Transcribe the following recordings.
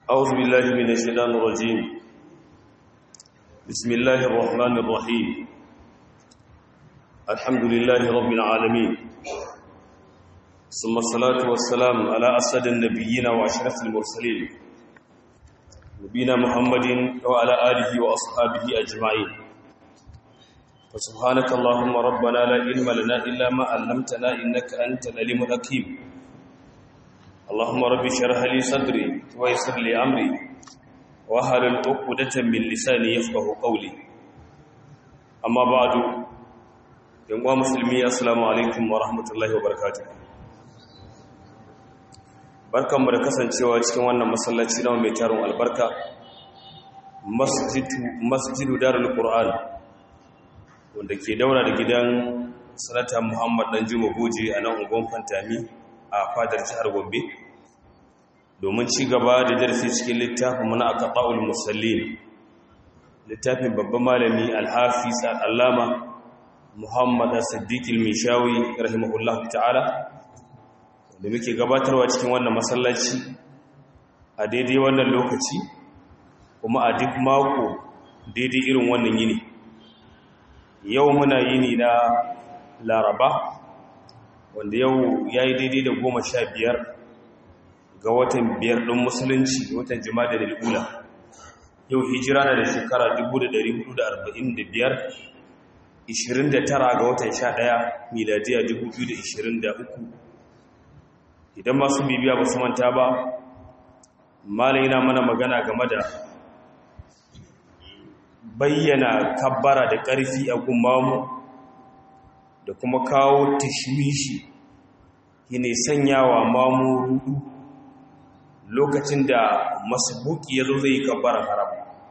أعوذ بالله من الشيطان الرجيم بسم الله الرحمن الرحيم الحمد لله رب العالمين ثم الصلاة والسلام على أسد النبيين وأشرف المرسلين نبينا محمد وعلى آله وأصحابه أجمعين فسبحانك اللهم ربنا لا علم لنا إلا ما علمتنا إنك أنت العليم الحكيم اللهم رب اشرح لي صدري ويسر لي امري واحلل عقدة من لساني يفقهوا قولي اما بعد yan uwa musulmi assalamu alaikum wa rahmatullahi wa barakatuh barkanmu da kasancewa cikin wannan masallaci na mai tarin albarka masjidu masjidu darul qur'an wanda ke daura da gidan sanata muhammad dan juma goje a nan ungon fantami a fadar jihar gombe domin ci gaba da darasi cikin littafin muna aka ƙa'ul musallin littafin babban malami alhafiz al'allama muhammad siddiqil mishawi rahimahullah ta'ala da muke gabatarwa cikin wannan masallaci a daidai wannan lokaci kuma a duk mako daidai irin wannan yini yau muna yini na laraba wanda yau ya yi daidai da goma sha biyar ga watan biyar ɗin musulunci watan jima'a da lula yau hijira na da shekara 1445 29 ga watan 11 miladiya 2023 idan masu bibiya ba su manta ba malai na mana magana game da bayyana kabbara da ƙarfi a gummamu da kuma kawo tashwishi yane sanyawa mamu rudu lokacin da masbuki ya zo zai yi kabbara haram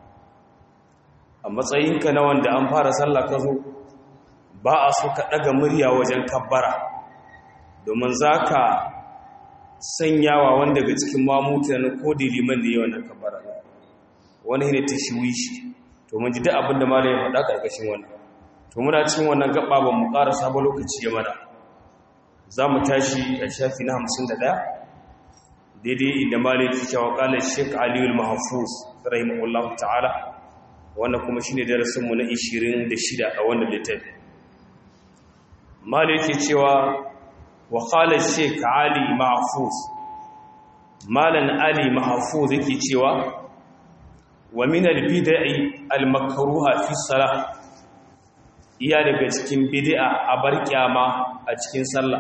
a matsayinka na wanda an fara sallah ka zo ba a so ka ɗaga murya wajen kabbara domin za ka sanyawa wanda daga cikin mamu tunanin ko da liman da yi wannan kabbara wani ne tashwishi to mun ji duk abin da malayin faɗa ƙarƙashin wannan to muna cikin wannan gaba ba mu ƙara sabon lokaci ya mana za mu tashi a shafi na hamsin da ɗaya daidai inda malai ke cewa ƙalar sheik aliyul mahafuz rahimahullahu ta'ala wannan kuma shine darasinmu na 26 a wannan littafi malai ke cewa wa ƙalar sheik ali mahafuz malan ali mahafuz yake cewa wa min al-bid'i al-makruha fi salah iya daga cikin bid'a a bar kyama a cikin sallah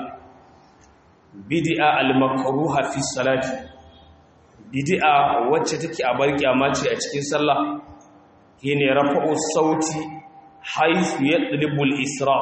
bid'a al-makruha fi salati bid'a wacce take a bar kyama ce a cikin sallah shine rafa'u sauti haythu yadlibu al-isra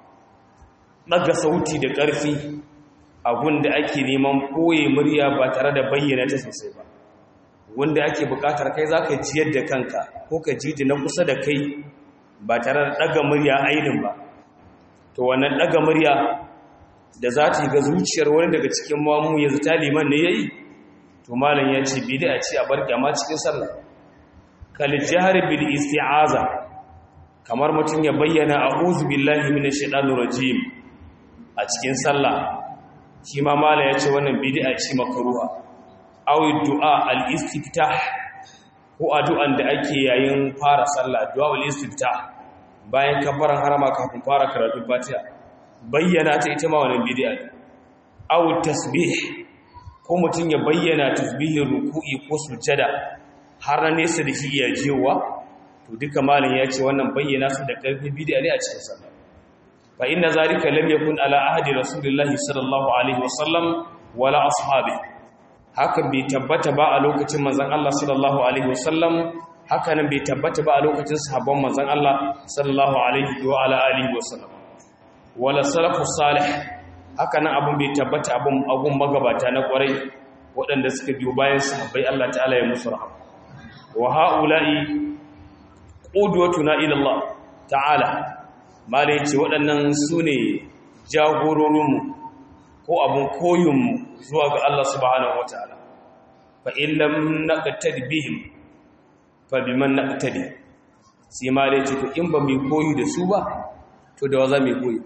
daga sauti da ƙarfi abunda ake neman koye murya ba tare da bayyana ta sosai ba wanda ake buƙatar kai zaka jiyar da kanka ko ka ji na kusa da kai ba tare da ɗaga murya ainin ba to wannan ɗaga murya da za ta yi ga zuciyar wani daga cikin mamu yanzu ta liman ne ya yi to malam ya ce bidi a ce a bar gyama cikin sallah kalijihar bil isti'aza kamar mutum ya bayyana a uzu billahi mina shaɗanu rajim a cikin sallah shi ma malam ya ce wannan bidi a ce makaruwa awi du'a al-istiftah ko addu'an da ake yayin fara sallah du'a al-istiftah bayan kabbaran harama kafin fara karatu fatiha bayyana ta ita ma wannan bid'a ne aw tasbih ko mutun ya bayyana tasbihin ruku'i ko sujada har na nesa da shi ya jewa to duka malin ya ce wannan bayyana su da karfi bid'a ne a cikin sallah fa inna zalika lam yakun ala ahdi rasulillahi sallallahu alaihi wasallam wala ashabi haka bai tabbata ba a lokacin manzon Allah sallallahu alaihi wasallam hakanan bai tabbata ba a lokacin sahabban manzon Allah sallallahu alaihi wa ala alihi wa sallam wala salafus salih hakanan abun bai tabbata abun abun magabata na kwarai waɗanda suka biyo bayan sahabbai Allah ta'ala ya musu rahama wa haula'i qudwatuna ila Allah ta'ala malai ce waɗannan sune jagororinmu ko abun koyinmu zuwa ga Allah subhanahu wataala fa illam naqtad bihim fabiman na ƙatari sai ma da ce to in ba mai koyi da su ba to da waza mai koyi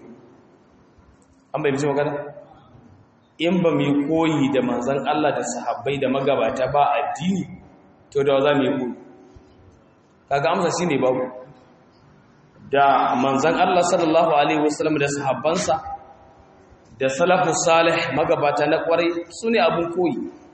an bai bishi magana in ba mai koyi da manzan Allah da sahabbai da magabata ba addini to da za mu yi koyi kaga amsa shine babu da manzon Allah sallallahu alaihi wasallam da sahabbansa da salafu salih magabata na kwarai sune abun koyi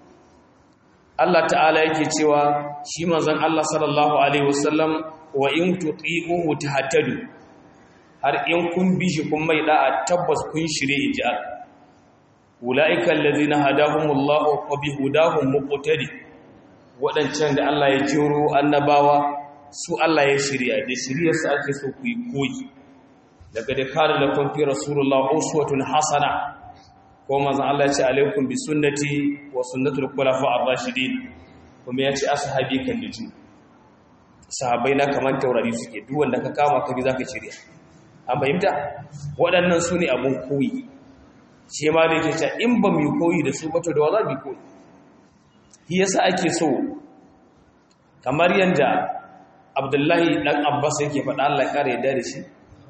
Allah ta'ala yake cewa shi manzon Allah sallallahu alaihi wasallam wa in tuti'uhu tahtadu har in kun bi shi kun mai da'a tabbas kun shirye inji Allah ulaika allazina hadahumullahu wa bihudahum muqtadi wadancan da Allah ya jiro annabawa su Allah ya shirya da shiryarsa ake so ku yi koyi daga da kare da kun fi rasulullah uswatun hasana ko manzon Allah ya ce alaikum bi sunnati wa sunnatul khulafa ar-rashidin kuma ya ce ashabi kan niju sahabbai na kaman taurari suke duk wanda ka kama ka bi zaka shirya an fahimta waɗannan su ne abun koyi shi ma da yake cewa in ba mu koyi da su ba to da wa za mu koyi shi yasa ake so kamar yanda abdullahi ɗan abbas yake faɗa Allah ƙara yadda da shi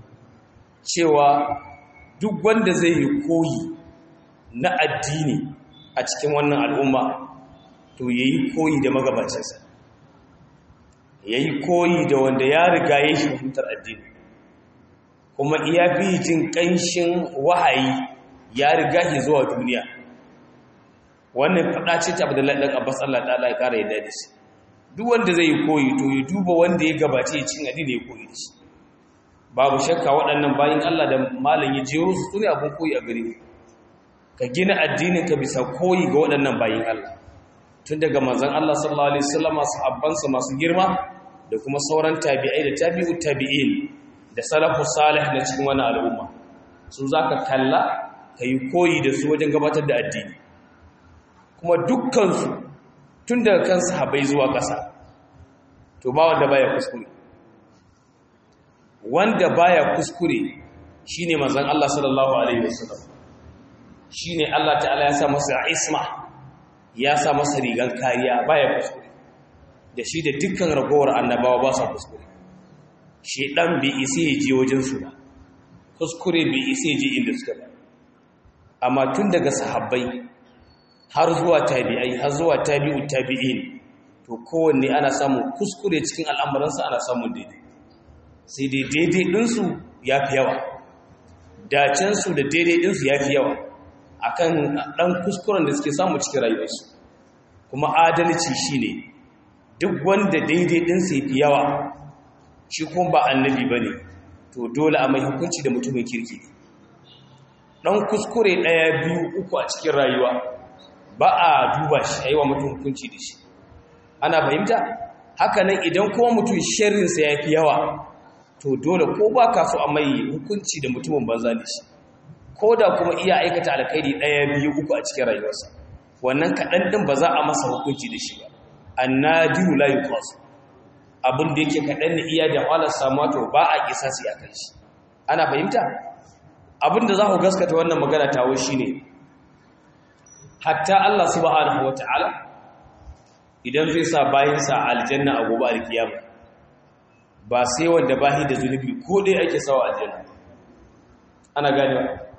cewa duk wanda zai yi koyi na addini a cikin wannan al'umma to ya yi koyi da magabacinsa ya yi koyi da wanda ya riga ya shi fahimtar addini kuma iya fi jin ƙanshin wahayi ya riga shi zuwa duniya wannan faɗa ce ta abdullahi ɗan abbas Allah ɗala ya ƙara yadda da shi duk wanda zai yi koyi to ya duba wanda ya gabace ya cin addini ya koyi da shi babu shakka waɗannan bayan Allah da malam ya jero su sune abin koyi a gare ka gina addinin ka bisa koyi ga waɗannan bayan Allah tun daga manzon Allah sallallahu alaihi wasallam sahabbansa masu girma da kuma sauran tabi'ai da tabi'u tabi'in da salafu salih na cikin wannan al'umma su zaka kalla kai koyi da su wajen gabatar da addini kuma dukkan su tun daga kan sahabai zuwa ƙasa to ba wanda baya kuskure wanda baya kuskure shine manzon Allah sallallahu alaihi wasallam shine Allah ta'ala ya sa masa isma ya sa masa rigan kariya baya kuskure da shi da dukkan ragowar annabawa ba sa kuskure shedan bai isa ya je wajen su ba kuskure bai isa ya je inda suka ba amma tun daga sahabbai har zuwa tabi'ai har zuwa tabi'u tabi'in to kowanne ana samun kuskure cikin al'amuransa ana samun daidai sai dai daidai ɗinsu ya fi yawa dacensu da daidai ɗinsu ya fi yawa akan ɗan kuskuren da suke samu cikin rayuwarsu kuma adalci shi ne duk wanda daidai ɗinsa ya fi yawa shi kuma ba annabi ba ne to dole a mai hukunci da mutumin kirki ɗan kuskure ɗaya biyu uku a cikin rayuwa ba a duba shi a yi wa mutum hukunci da shi ana fahimta hakanan idan kuma mutum sharrinsa ya fi yawa to dole ko ba ka so a mai hukunci da mutumin banza da shi ko da kuma iya aikata alkhairi ɗaya biyu uku a cikin rayuwarsa wannan kaɗan ɗin ba za a masa hukunci da shi ba annadiru la yuqas abin da yake kaɗan ne iya da wahalar samuwa to ba a kisa su ya kai shi ana fahimta abin da za ku gaskata wannan magana tawo shine hatta Allah subhanahu wata'ala idan zai sa bayansa aljanna a gobe alkiyama ba sai wanda bahi da zunubi ko dai ake sawa aljanna ana gane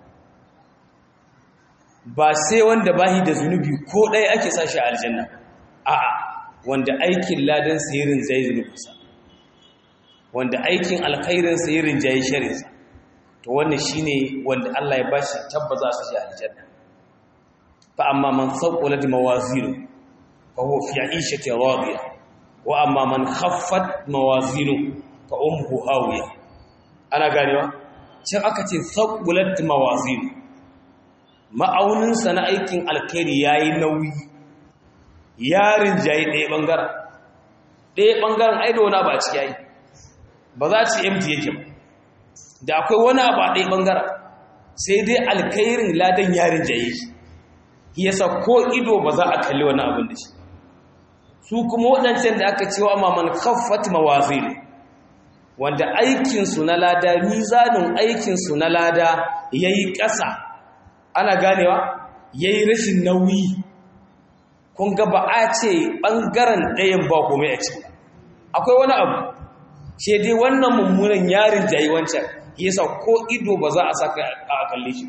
ba sai wanda bahi da zunubi ko dai ake sa shi aljanna a'a wanda aikin ladan sayirin zai zunubinsa wanda aikin alkhairin sayirin jayi sharinsa to wannan shine wanda Allah ya bashi tabbaza su shi aljanna فأما من ثقلت موازينه فهو في عيشة راضية وأما من خفت موازينه فأمه هاوية أنا قالوا can aka ce thaqulat mawazin ma'aunin sa na aikin alkhairi yayi nauyi yarin jayi ɗaya bangaren ɗaya bangaren ai da wani ba a ciki yayi ba za ci empty yake ba da akwai wani abu a ɗaya bangaren sai dai alkhairin ladan yarin jayi shi yasa ko ido ba za a kalli wani abin da shi su kuma waɗancan da aka cewa maman khaffat mawazin wanda aikinsu na lada mizanin aikinsu na lada ya yi ƙasa ana ganewa ya yi rashin nauyi kun ga ba a ce ɓangaren ɗayan ba kome a ciki akwai wani abu ce dai wannan mummunan yarin jayi wancan yasa ko ido ba za a saka a kalle shi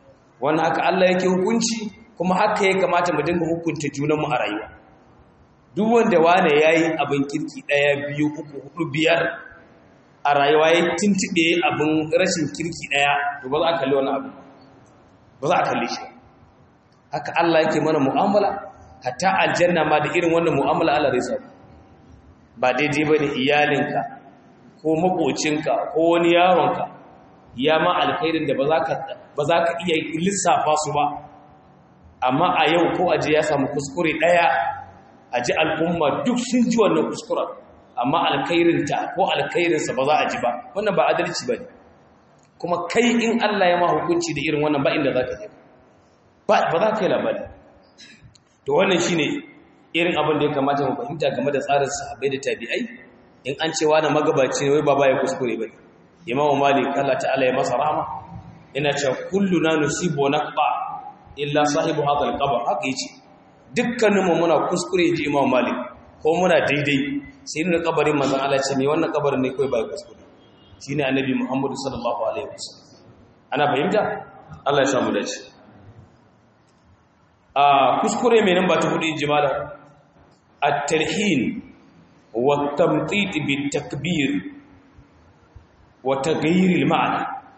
wannan haka Allah yake hukunci kuma haka ya kamata mu dinga hukunta junanmu a rayuwa duk wanda wane yayi abin kirki daya biyu uku hudu biyar a rayuwa ya tuntube abin rashin kirki daya to ba za a kalli wani abu ba za a kalli shi haka Allah yake mana mu'amala hatta aljanna ma da irin wannan mu'amala Allah zai sa ba daidai bane iyalinka ko makocinka ko wani yaronka ya ma alkhairin da ba za ka iya lissafa su ba amma a yau ko aje ya samu kuskure ɗaya aji al'umma duk sun ji wannan kuskuren amma alkhairinta ko alkhairinsa ba za a ji ba wannan ba adalci ba ne kuma kai in Allah ya ma hukunci da irin wannan ba inda za ka je ba za ka yi labari to wannan shi ne irin abin da ya kamata mu fahimta game da tsarin sahabbai da tabi'ai in an cewa na magabaci ne wai baba ya kuskure ba ne imamu malik Allah ta'ala ya masa rahama ina cewa kulluna nusibu naqba illa sahibu hadha al-qabr haka yace dukkaninmu muna kuskure ji imamu malik ko muna daidai sai ne kabarin manzon Allah ce me wannan kabarin ne kai bai kuskure shine annabi Muhammad sallallahu alaihi wasallam ana fahimta Allah ya samu dace a kuskure mai nan ba ta hudu jimala at-tarhin wa tamtit bit-takbir wa taghyir al-ma'na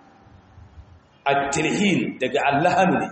at-tarhin daga allahan ne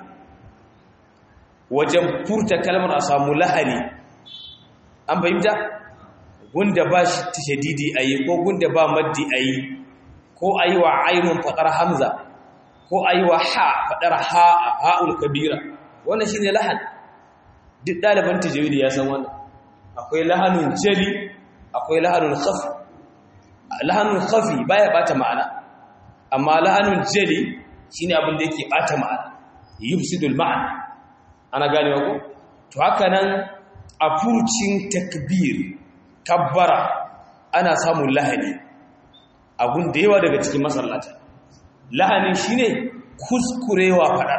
wajen furta kalmar a samu lahani an fahimta gunda ba shi tashadidi ayi ko gunda ba maddi ayi ko ayi wa ainun fadar hamza ko ayi wa ha fadar ha ha'ul kabira wannan shine lahan duk ɗaliban tajwidi ya san wannan akwai lahanun jali akwai lahanun khafi lahanun khafi baya bata ma'ana amma lahanun jali shine abin da yake bata ma'ana yufsidul ma'ana ana gane ko to haka nan a furcin takbir kabbara ana samun lahani abun da yawa daga cikin masallata lahanin shine kuskurewa fadar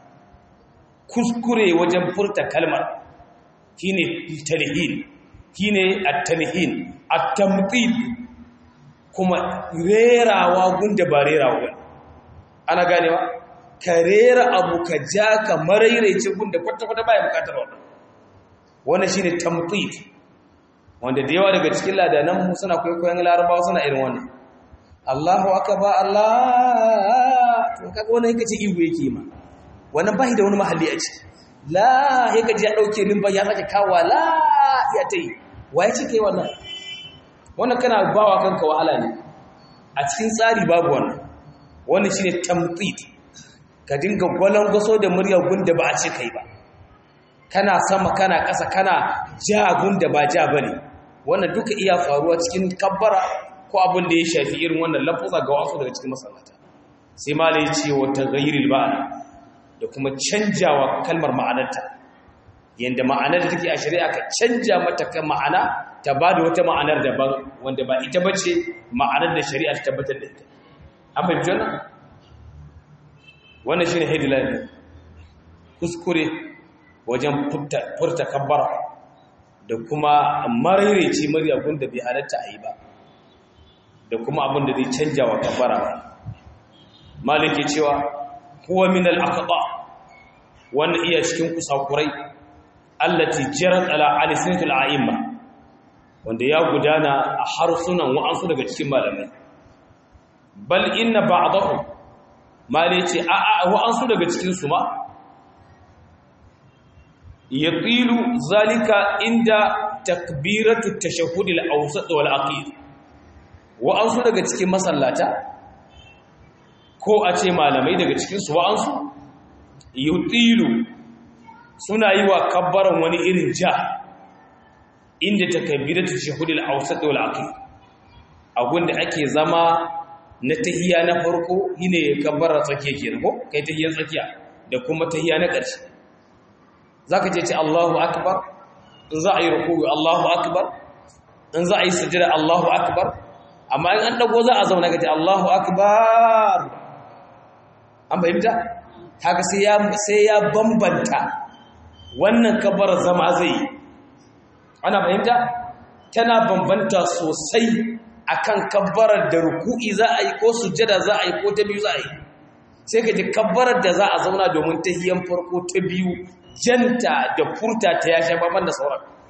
kuskure wajen furta kalmar shine talhin shine at-talhin at-tamthil kuma rerawa gunda ba rerawa ana ganewa ka rera abu ka ja ka marairaice gunda kwata-kwata baya bukatar wannan wannan shine tamthil wanda da yawa daga cikin ladanan mu suna kwaikwayon larabawa suna irin wannan Allahu akbar Allah to kaga wannan yake ce ihu yake ma wannan bai da wani mahalli a ciki la yake ji ya dauke limba ya sake kawa la ya tai waye ce kai wannan wannan kana bawa kanka wahala ne a cikin tsari babu wannan wannan shine tamthid ka dinga gwalangaso da murya gunda ba a ce kai ba kana sama kana ƙasa kana ja gunda ba ja bane wannan duka iya faruwa cikin kabbara ko abin da ya shafi irin wannan lafuza ga wasu daga cikin masallata sai ma ya ce wa taghayyiril ba'ana da kuma canjawa kalmar ma'anarta yanda ma'anar da take a shari'a ka canja mata kan ma'ana ta bada wata ma'anar daban wanda ba ita bace ma'anar da shari'a ta tabbatar da ita an fahimci wannan wannan shine headline kuskure wajen furta kabbara da kuma maraice murya gunda bai halatta a yi ba da kuma abin da zai canja wa kabbara maliki cewa huwa min al-aqda wannan iya cikin kusakurai allati jarat ala alisnatil a'imma wanda ya gudana a harsunan wa'ansu daga cikin malamai bal inna ba'dahum malici a a wa'ansu daga cikin su ma yatilu zalika inda takbiratu tashahhud al-awsat wal aqid wa'ansu daga cikin masallata ko a ce malamai daga cikinsu wa'ansu yutilu suna yi wa kabbaran wani irin ja inda takabbiratu shahudul awsat wal aqid abunda ake zama na tahiya na farko shine kabbara tsakiya kenan ko kai tahiyar tsakiya da kuma tahiya na ƙarshe zaka je ce Allahu akbar in za a yi ruku'u Allahu akbar in za a yi sujada Allahu akbar amma in an dago za a zauna gaji Allahu akbar an fahimta haka sai ya sai ya bambanta wannan kabar zama zai ana fahimta tana bambanta sosai akan kabbarar da ruku'i za a yi ko sujjada za a yi ko ta biyu za a yi sai ka ji kabbarar da za a zauna domin tahiyan farko ta biyu janta da furta ta ya sha baban da sauran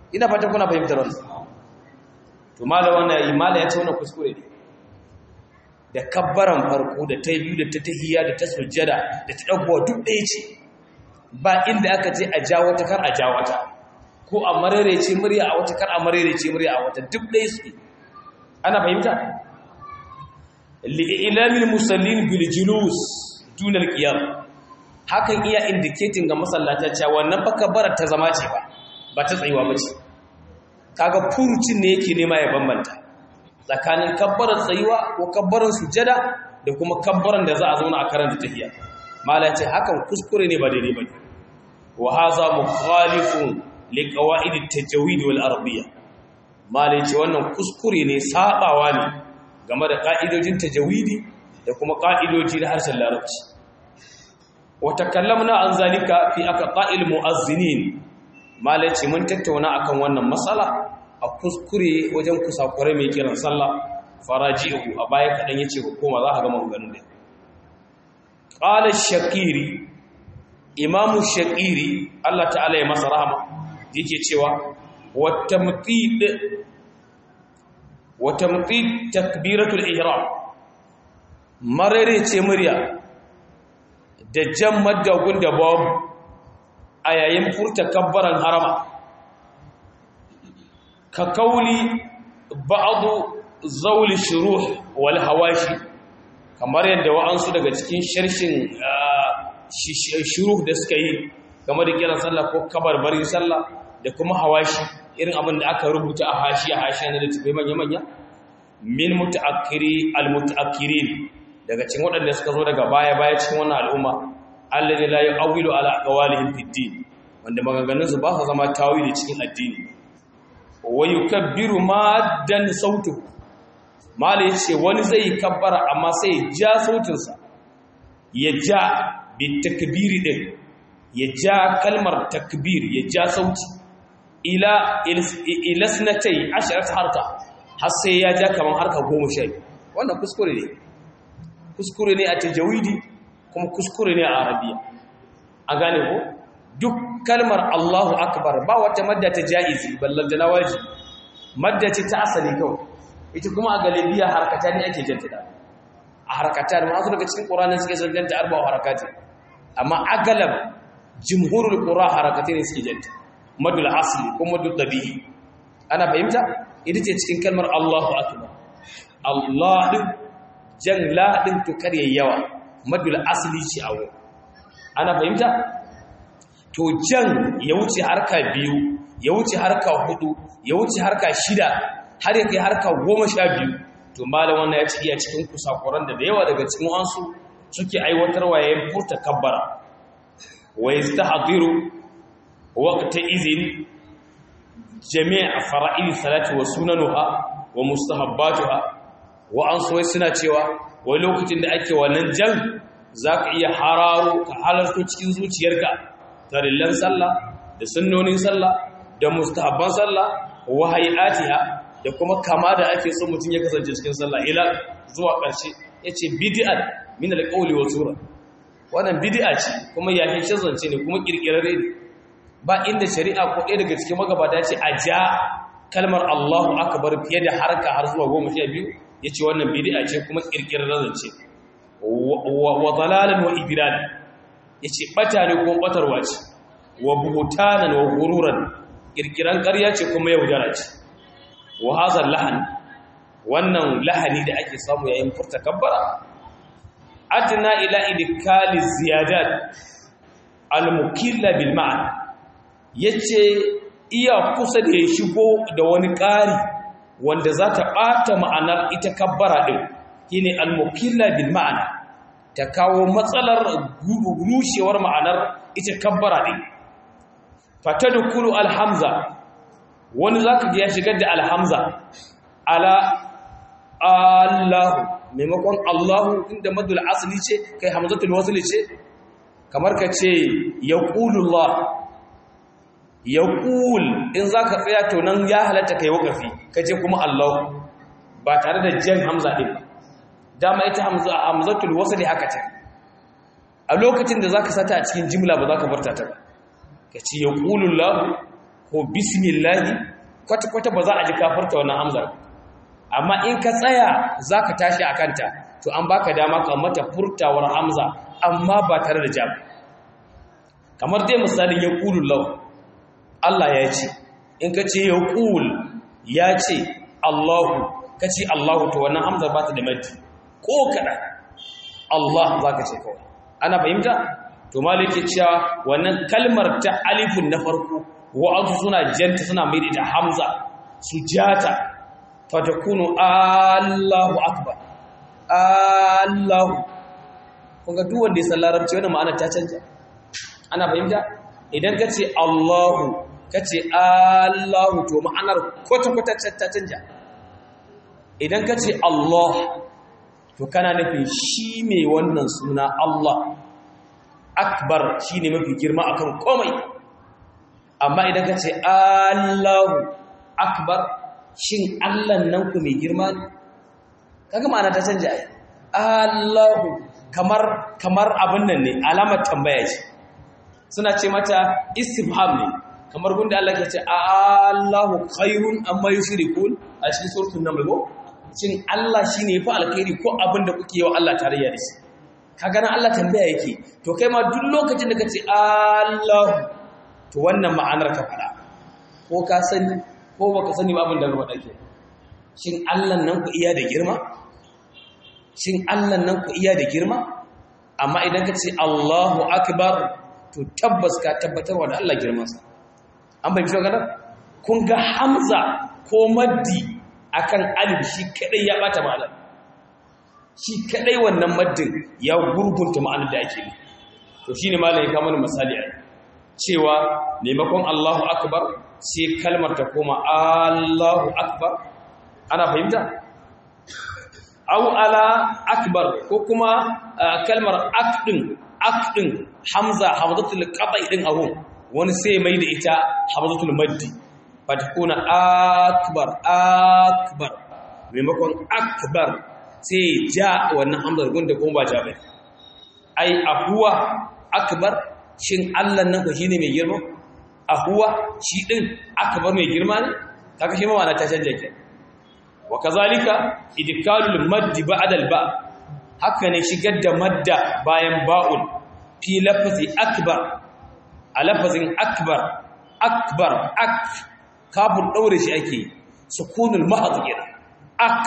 ina fatan kuna fahimtar wannan to malam wannan imala ya ce wannan kuskure ne da kabbaran farko da ta biyu da ta tahiyya da ta sujjada da ta dagowa duk ɗaya ce ba inda aka ce a ja wata kar a ja wata ko a mararece murya a wata kar a mararece murya a wata duk ɗaya suke ana fahimta li'ilamin musallin bil julus dunal qiyam hakan iya indicating ga masallata cewa wannan fa kabbarar ta zama ce ba ba ta tsayuwa ba ce kaga furucin ne yake nema ya bambanta tsakanin kabbarar tsayuwa ko kabbarar sujada da kuma kabbaran da za a zauna a karanta tahiyya mala ce hakan kuskure ne ba daidai ba wa haza mukhalifun li qawaid at-tajwid wal arabiyya mala ce wannan kuskure ne sabawa ne game da ka'idojin tajwidi da kuma ka'idoji na harshen larabci wa takallamna an zalika fi aqqa'il mu'azzinin mala ce mun tattauna akan wannan matsala a kuskure wajen kusakure mai kiran sallah faraji'u a baya kadan yace ko koma za ka ga maganganun da qala shakiri imamu shakiri Allah ta'ala ya masa rahama yake cewa wa tamqid wa tamqid takbiratul ihram marare ce murya da jan maddagun da babu a yayin furta kabbaran harama ka kauli ba'adu zauli shuruh wal hawashi kamar yadda wa'ansu daga cikin sharshin shuruh da suka yi game da kiran sallah ko kabarbarin sallah da kuma hawashi irin abin da aka rubuta a hashi a hashi na da tafi manya-manya min mutaakkiri al mutaakkirin daga cikin waɗanda suka zo daga baya-baya cikin wannan al'umma alladhi la yu'awwilu ala aqwalihim fid din wanda maganganun su ba su zama tawili cikin addini wa yukabbiru maddan sautu mala yace wani zai kabbara amma sai ja sautin sa ya ja bi takbiri din ya ja kalmar takbir ya ja sauti ila ila sanatai asharat harka har sai ya ja kaman harka 10 wannan kuskure ne kuskure ne a tajawidi kuma kuskure ne a arabiya a gane ko duk kalmar Allahu akbar ba wata madda ta jaizi ballan da nawaji madda ce ta asali kawai ita kuma a galibiya harkata ne ake janta da a harkata da masu daga cikin qur'anin suke son janta arba'u harakati amma agalab jumhurul qura harakati ne suke janta madul asli ko madul tabi'i ana fahimta ita ce cikin kalmar Allahu akbar Allah din jan la din to kare yawa madul asli ce a wurin ana fahimta to jan ya wuce harka biyu ya wuce harka hudu ya wuce harka shida har ya kai harka goma sha biyu to malam wannan ya ci iya cikin kusakuran da da yawa daga cikin wansu suke aiwatarwa yayin furta kabbara wa yastahdiru waqta izin jami'a fara'il salati wa sunanuha wa mustahabbatuha wa an so suna cewa wai lokacin da ake wannan jan zaka iya hararo ka halarto cikin zuciyarka tarillan sallah da sunnonin sallah da mustahabban sallah wa hayatiha da kuma kama da ake so mutum ya kasance cikin sallah ila zuwa ƙarshe yace bid'a min alqawli wa sura wannan bid'a ce kuma yayin shazance ne kuma kirkirare ne ba inda shari'a ko ɗaya daga cikin magabata ce a ja kalmar Allahu akbar fiye da harka har zuwa 12 yace wannan bid'a ce kuma kirkirare zance wa dalalan wa idlal yace bata ne ko batarwa ce wa buhutanan wa gururan kirkiran ƙarya ce kuma yaudara ce wa hazar lahan wannan lahani da ake samu yayin furta kabbara adna ila idkali ziyadat al-mukilla bil ma'an yace iya kusa da ya shigo da wani ƙari wanda za ta ɓata ma'anar ita kabbara ɗin shine al-mukilla bil ma'ana ta kawo matsalar rushewar ma'anar ita kabbara ɗin fatadukulu alhamza wani zaka ga ya shigar da alhamza ala Allahu maimakon Allahu inda madul asli ce kai hamzatul wasl ce kamar ka ce yaqulullah yaqul in zaka tsaya to nan ya halatta kai wakafi kace kuma Allah ba tare da jan hamza din dama ita hamza hamzatul wasl haka ce a lokacin da zaka sata a cikin jimla ba zaka barta ta ba ka ce ya ƙulullahu ko bismillahi kwata-kwata ba za a ji kafarta wannan hamzar amma in ka tsaya za ka tashi a kanta to an baka dama ka mata furtawar hamza amma ba tare da jam kamar dai misalin ya ƙulun lau Allah ya ce in ka ce ya ƙul ya ce Allahu ka ce Allahu to wannan hamzar ba ta da maddi ko kaɗa Allah za ka ce kawai ana fahimta to maliki cewa wannan kalmar ta alifun na farko wa'ansu suna janta suna mai da hamza su jata fatakunu Allahu akbar Allahu kunga duk wanda ya san larabci wannan ma'ana ta canja ana fahimta idan ka ce Allahu ka ce Allahu to ma'anar kwata-kwata ta canja idan ka ce Allah to kana nufin shi mai wannan suna Allah akbar shi ne mafi girma akan komai amma idan ka ce Allahu akbar shin Allah nan ku mai girma ne kaga ma'ana ta canja ai Allahu kamar kamar abin nan ne alamar tambaya ce suna ce mata istifham ne kamar gunda Allah ke ce Allahu khairun amma yushrikun a cikin suratul naml go shin Allah shine yafi alkhairi ko abin da kuke yi wa Allah tarayya da shi kaga nan Allah tambaya yake to kai ma duk lokacin da kace Allahu to wannan ma'anar ka fada ko ka sani ko baka sani ba abin da ruwa dake shin Allah nan ku iya da girma shin Allah nan ku iya da girma amma idan ka ce Allahu akbar to tabbas ka tabbatarwa da Allah girmansa an bai fito gadar kun ga hamza ko maddi akan alif shi kadai ya bata ma'anar shi kadai wannan maddin ya gurgunta ma'anar da ake yi to shine malai ya kama misali a cewa maimakon Allahu akbar sai kalmar ta koma Allahu akbar ana fahimta au ala akbar ko kuma kalmar akdin akdin hamza hamzatul qata'i din abun wani sai mai da ita hamzatul maddi fatakuna akbar akbar maimakon akbar sai ja wannan hamzar gunda kuma ba ja bai ai ahuwa akbar shin Allah nan ko shine mai girma ahuwa shi din akbar mai girma ne kaga shi ma wana ta canja ke wa kazalika idkalul maddi ba'da al ba haka ne shigar da madda bayan ba'un fi lafazi akbar a lafazin akbar akbar ak kafin ɗaure shi ake sukunul mahaz kenan ak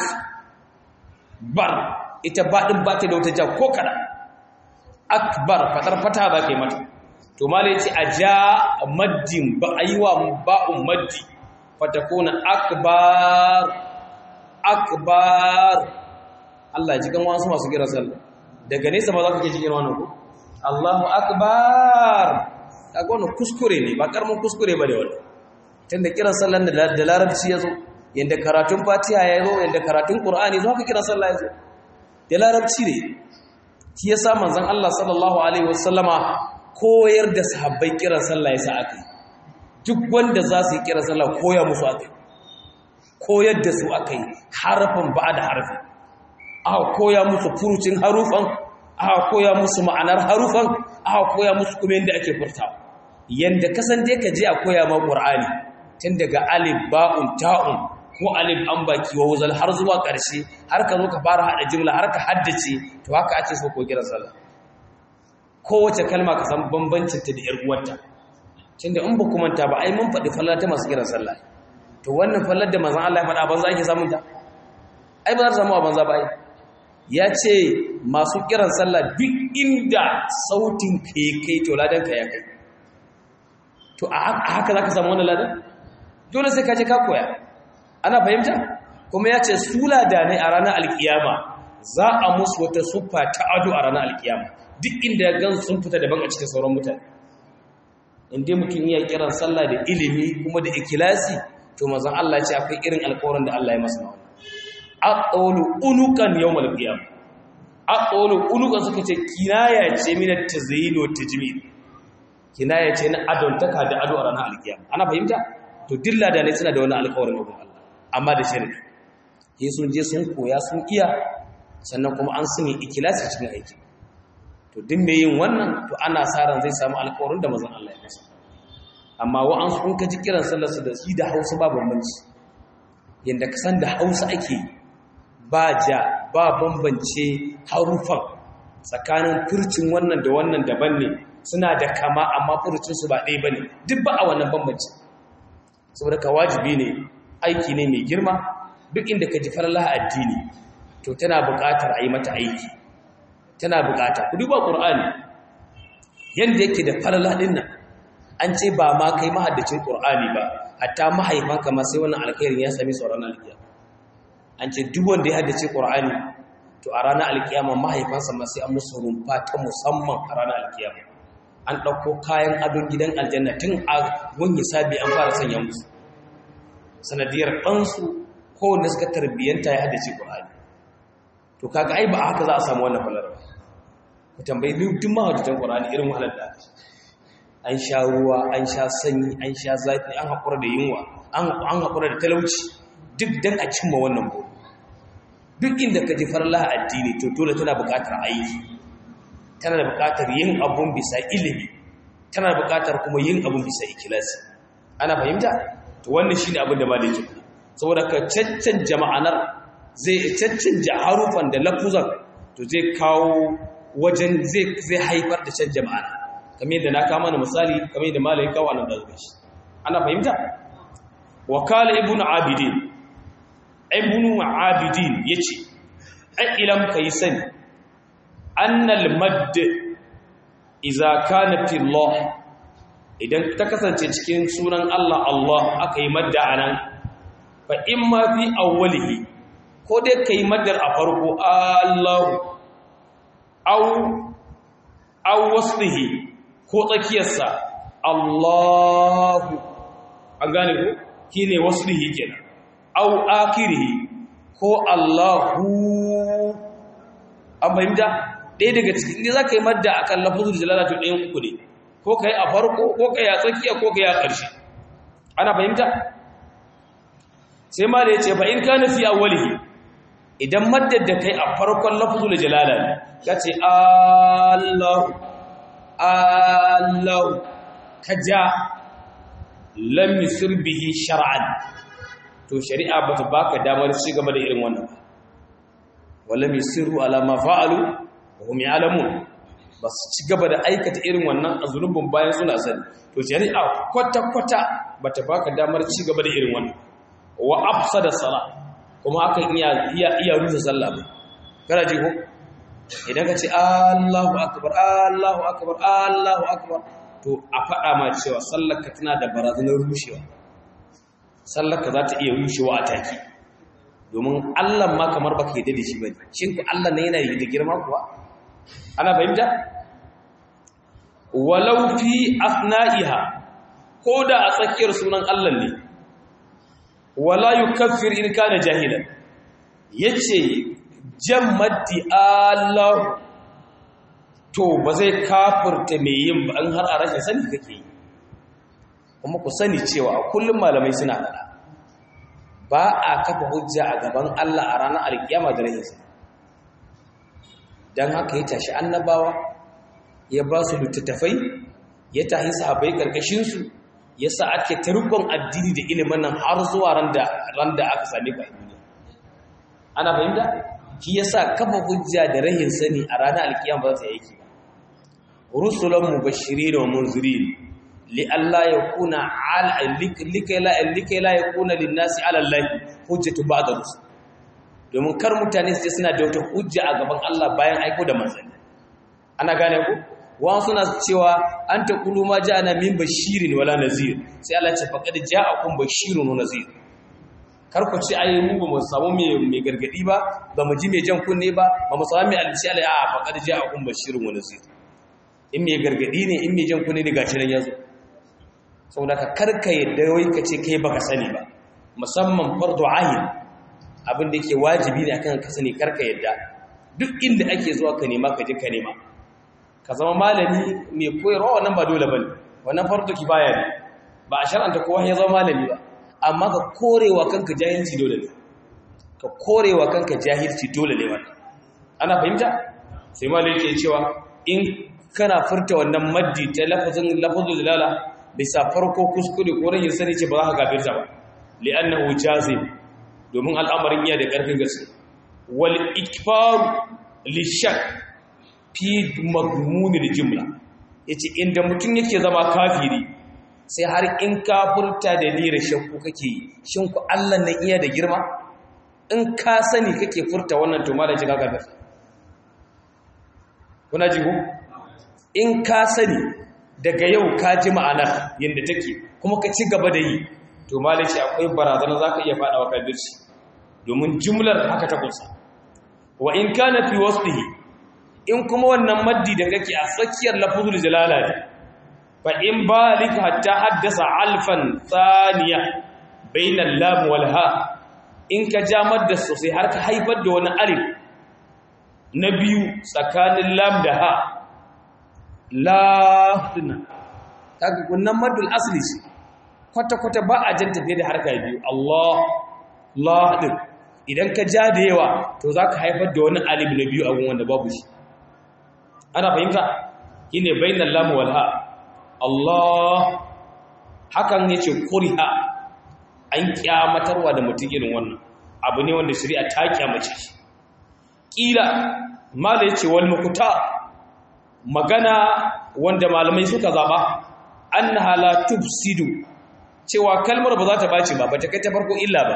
bar ita baɗin ba ta da wata ja ko kada akbar fatar fata ba ke mata to mala yace a ja maddin ba a yi wa ba'un maddi fatakuna akbar akbar Allah ji kan wasu masu kira sallah daga nesa ba za ka ke cikin wannan ko Allahu akbar kaga wannan kuskure ne ba karamin kuskure ba da wannan tunda kiran sallan da larabci yazo yanda karatun fatiha yazo yanda karatun qur'ani zo haka kiran sallah yazo da larabci ne shi yasa manzon Allah sallallahu alaihi wasallama koyar da sahabbai kiran sallah yasa akai duk wanda za su yi kiran sallah koya musu akai koyar da su akai harafin ba da harfi aka koya musu furucin harufan aka koya musu ma'anar harufan aka koya musu kuma yanda ake furtawa yanda kasan dai ka je a koya ma qur'ani tun daga alif ba'un ta'un ko alif an baki wa wuzal har zuwa ƙarshe har ka zo ka fara hada jimla har ka haddace to haka ake so ko kiran sallah kowace kalma ka san bambancin ta da yar uwarta tunda in ba kuma ta ba ai mun faɗi fallar ta masu kiran sallah to wannan fallar da manzon Allah ya faɗa banza ake samun ta ai ba za ta samu a banza ba ai ya ce masu kiran sallah duk inda sautin ka kai to ladan ka ya kai to a haka za ka samu wani ladan dole sai ka je ka koya ana fahimta kuma ya ce su ladanai a ranar alkiyama za a musu wata suffa ta ado a ranar alkiyama duk inda ya gan sun fita daban a cikin sauran mutane inda mutum iya kiran sallah da ilimi kuma da ikilasi to mazan Allah ce akwai irin alkawarin da Allah ya masa mawa aqawlu unukan yawmal qiyam aqawlu unukan suka ce kinaya ce min at-tazyin wa tajmil kinaya ce na adontaka da ado a ranar alkiyama ana fahimta to dilla da ne suna da wani alƙawarin abin Allah amma da sharri sai sun je sun koya sun iya sannan kuma an sani ikilasi cikin aiki to din mai yin wannan to ana sa ran zai samu alƙawarin da mazan Allah ya masa amma wa'ansu kun ka ji kiran sallarsu da shi da hausa ba bambanci yadda ka san da hausa ake ba ja ba bambance harufan tsakanin furcin wannan da wannan daban ne suna da kama amma furcinsu ba ɗaya ba ne duk ba a wannan bambanci saboda ka wajibi ne aiki ne mai girma duk inda ka ji farlaha addini to tana buƙatar a yi mata aiki tana buƙata ku duba ƙur'ani yadda yake da farlaha ɗin nan an ce ba ma kai mahaddacin ƙur'ani ba hatta mahaifanka ma sai wannan alkhairin ya sami sauran alkiyama an ce duk wanda ya haddace ƙur'ani to a ranar alkiyama mahaifansa ma sai an musu rumfa ta musamman a ranar alkiyama an ɗauko kayan adon gidan aljanna tun a wani sabi an fara sanya musu sanadiyar ɗansu kowanne suka tarbiyyanta ya haddace ƙur'ani to kaga ai ba a haka za a samu wannan falar ba ku tambayi duk mahaddatan ƙur'ani irin wahalar da an sha ruwa an sha sanyi an sha zafi an haƙura da yunwa an haƙura da talauci duk dan a cimma wannan buru duk inda ka ji farla addini to dole tana buƙatar aiki tana da buƙatar yin abun bisa ilimi tana da buƙatar kuma yin abun bisa ikilasi ana fahimta to wannan shine abin da maliki saboda ka caccan jama'anar zai caccan harufan da lafuzan to zai kawo wajen zai zai haifar da can jama'ana kamar yadda na kama na misali kamar yadda malai kawo anan da zuwa shi ana fahimta wakala ibn abidin ibn abidin yace ai ilam kai sani annal madd idza kana fi Allah idan ta kasance cikin sunan Allah Allah aka yi madda anan fa imma fi awwalihi ko dai kai maddar a farko Allah aw aw waslihi ko tsakiyarsa Allahu an gane ko shine waslihi kenan aw akhirihi ko Allahu an fahimta ɗaya daga cikin ne za ka yi madda a kan lafazin jalala to ɗayan uku ne ko ka yi a farko ko ka yi a tsakiya ko ka yi a ƙarshe ana fahimta sai ma da ya ce fa in ka nufi a walihi idan maddar da kai a farkon lafazin jalala ne ka ce allahu allahu ka ja lam yusir bihi shar'an to shari'a ba ta baka damar ci gaba da irin wannan wala yusirru ala ma fa'alu wa hum ya'lamun bas ci gaba da aikata irin wannan azulubun bayan suna sani to shari'a kwata kwata bata baka damar ci gaba da irin wannan wa afsada sala kuma akan iya iya iya rusa sallah ba kana ji ko idan ka ce Allahu akbar Allahu akbar Allahu akbar to a faɗa ma cewa sallarka tana da barazanar rushewa sallarka za ta iya rushewa a take domin Allah ma kamar baka yi da shi bane shin ku Allah ne yana yi da girma kuwa ana fahimta walau fi asna'iha ko da a tsakiyar sunan Allah ne wala yukaffir in kana jahilan yace jammaddi Allah to ba zai kafirta mai yin ba an har a rashin sani kake yi kuma ku sani cewa kullum malamai suna faɗa ba a kafa hujja a gaban Allah a ranar alkiyama da rashin sani don haka ya tashi annabawa ya ba su littattafai ya tahi sahabai karkashinsu ya sa ake tarukon addini da ilimin nan har zuwa ran da aka sami ba duniya ana fahimta shi ya sa kafa hujja da rahin sani a ranar alkiyama ba za ta yi aiki ba rusulan mubashirin wa munzirin li Allah ya kuna ala likai la likai la yakuna lin nasi ala Allah hujjatu ba'da rusul domin kar mutane su suna da wata hujja a gaban Allah bayan aiko da manzanni ana gane ku wa suna cewa an ta kulu ma ja'ana min bashirin wala nazir sai Allah ce faqad ja'akum bashirun wa nazir kar ku ci ayi mu ba mu samu mai mai gargadi ba ba mu ji mai jan kunne ba ba mu samu mai alci Allah a faqad ja'akum bashirun wa nazir in mai gargadi ne in mai jan kunne ne gashi nan yazo saboda ka karka yadda wai ka ce kai baka sani ba musamman fardu ayin abin da yake wajibi ne akan ka sani karka yadda duk inda ake zuwa ka nema ka je ka nema ka zama malami mai koyarwa wannan ba dole bane wannan fardu kifaya ne ba a shar'anta kowa ya zama malami ba amma ka korewa kanka jahilci dole ne ka korewa kanka jahilci dole ne wannan ana fahimta sai malami yake cewa in kana furta wannan maddi ta lafazin lafazul dalala bisa farko kuskure ko rahin sani ce ba za ka kafirta ba li'annahu jazim domin al'amarin iya da ƙarfin gaske wal ikfar li shak fi magmuni da jumla yace inda mutum yake zama kafiri sai har in kafurta da lira shakku kake yi shin ku Allah nan iya da girma in ka sani kake furta wannan to malam shiga kafir kuna ji ko in ka sani daga yau ka ji ma'anar yanda take kuma ka ci gaba da yi to malam shi akwai barazana zaka iya fada wa kafirci domin jumlar haka ta kusa wa in kana fi wasfihi in kuma wannan maddi da kake a tsakiyar lafzul jalala ne fa in balika hatta haddasa alfan thaniya bainal lam wal ha in ka ja madda sosai har ka haifar da wani alif na biyu tsakanin lam da ha la dinna kaga kunnan maddul asli shi kwata kwata ba a jan tafiye da harka biyu Allah la din idan ka ja da yawa to zaka haifar da wani alif na biyu a wanda babu shi ana fahimta shine bainal lam wal ha Allah hakan yace kuriha an kyamatarwa da mutum irin wannan abu ne wanda shari'a ta kyamace shi kila mala yace wal muqta magana wanda malamai suka zaba annaha la tufsidu cewa kalmar ba za ta bace ba bata kai ta farko illa ba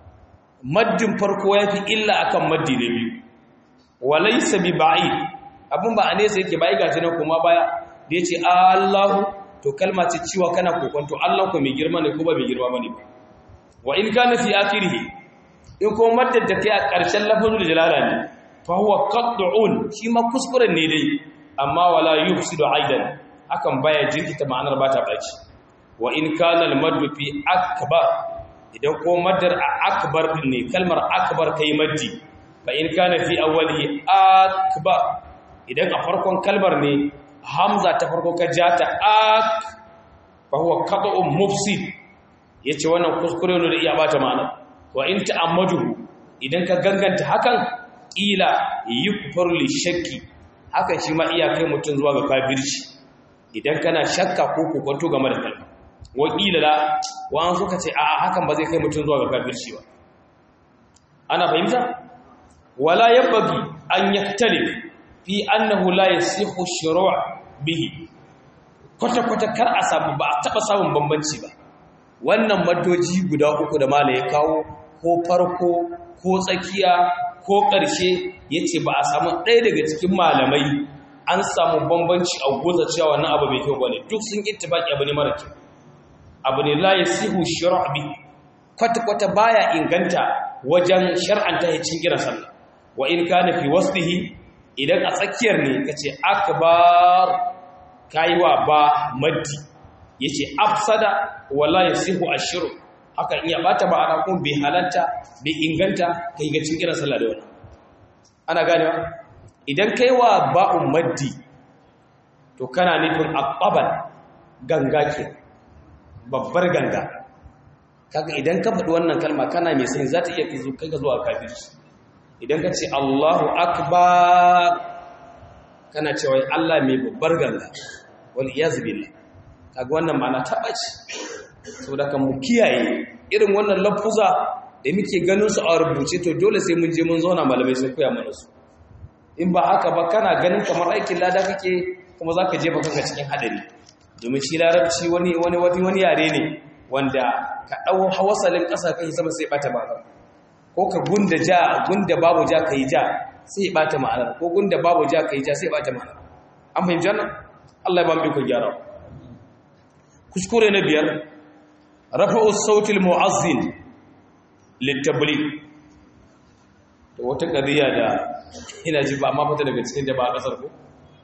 maddin farko yafi illa akan maddi na biyu walaysa bi ba'id abin ba a nesa yake bai gaji nan kuma baya da ya ce Allahu to kalma ce ciwa kana kokonto Allah ko mai girma ne ko ba mai girma bane ba wa in kana fi akhirih in ko maddar da kai a ƙarshen lafazul jalala ne fa huwa qat'un shi ma kuskuren ne dai amma wala yufsidu aidan akan baya jirkita ma'anar ba ta baci wa in kana al madd fi akbar idan ko maddar a akbar din ne kalmar akbar kai maddi fa in kana fi awwalihi akbar idan a farkon kalmar ne hamza ta farko ka ja ta ak fa huwa qat'un mufsid yace wannan kuskure ne da iya bata ma'ana wa in ta'ammadu idan ka ganganta hakan ila yukfaru li shakki hakan shi ma iya kai mutun zuwa ga kafirci idan kana shakka ko kokonto game da kalma wa ila la wa an suka ce a'a hakan ba zai kai mutun zuwa ga kafirci ba ana fahimta wala yabghi an yaktalif fi annahu la yasihu shuru' bihi kwata kwata kar a samu ba a taba samun bambanci ba wannan maddoji guda uku da mala ya kawo ko farko ko tsakiya ko ƙarshe yace ba a samu ɗaya daga cikin malamai an samu bambanci a goza cewa wannan abu mai kyau bane duk sun ittifaki abu ne mara kyau abu ne la yasihu shuru' bihi kwata kwata baya inganta wajen shar'anta ya cin kiran sallah wa in kana fi wasfihi idan a tsakiyar ne ka ce akbar kaiwa ba maddi ya ce afsada wala ya sihu ashiru haka iya bata ba ana kuma bai halatta bai inganta ka yi gacin kiran sallah da wani ana ganewa idan kaiwa ba'un maddi to kana nufin akbaban ganga ke babbar ganga kaga idan ka faɗi wannan kalma kana mai sani za ta iya kai ka zuwa kafirci idan ka ce Allahu akbar kana cewa Allah mai babbar ganga wal iyaz billah kaga wannan ma'ana taba ce saboda kan mu kiyaye irin wannan lafuza da muke ganin su a rubuce to dole sai mun je mun zauna malamai sun koya mana su in ba haka ba kana ganin kamar aikin lada kake kuma zaka je ba kanka cikin hadari domin shi larabci wani wani wani yare ne wanda ka dau hawasalin ƙasa kai sama sai bata ba ko ka gunda ja gunda babu ja kai ja sai ya bata ma'anar ko gunda babu ja kai ja sai ya bata ma'anar an fahimci wannan Allah ya ba mu iko gyara kuskure na biyar rafa'u sautil mu'azzin litabligh to wata kadiya da ina ji ba amma fata daga cikin da ba a kasar ko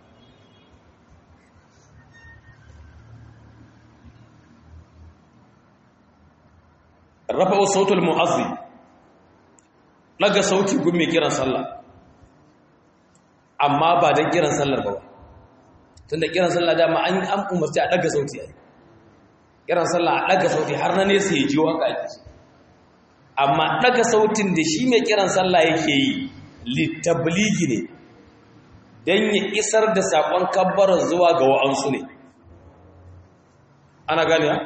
rafa'u sautul mu'azzin daga sauti gun mai kiran sallah amma ba don kiran sallar ba tun da kiran sallah dama an an umarci a daga sauti a kiran sallah a daga sauti har na nesa ya jiwo haka ake amma daga sautin da shi mai kiran sallah yake yi littabligi ne don ya isar da saƙon kabbarar zuwa ga wa'ansu ne ana gane ya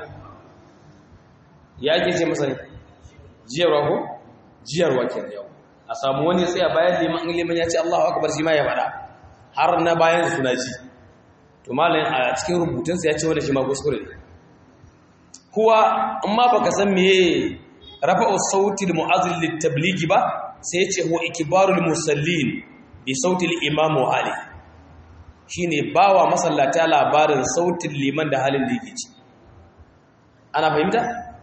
ya ake ce masa ne jiyarwa ko jiyarwa ke yau a samu wani tsaya bayan liman liman ya ce Allahu akbar shi ma ya faɗa har na bayan suna ji to malamin a cikin rubutunsa ya ce wanda shi ma kuskure ne kuwa amma baka san meye rafa'u sauti al-mu'azzin lit-tablighi ba sai ya ce huwa ikbarul musallin bi sauti al-imam ali shine bawa masallata labarin sautin liman da halin da yake ci ana fahimta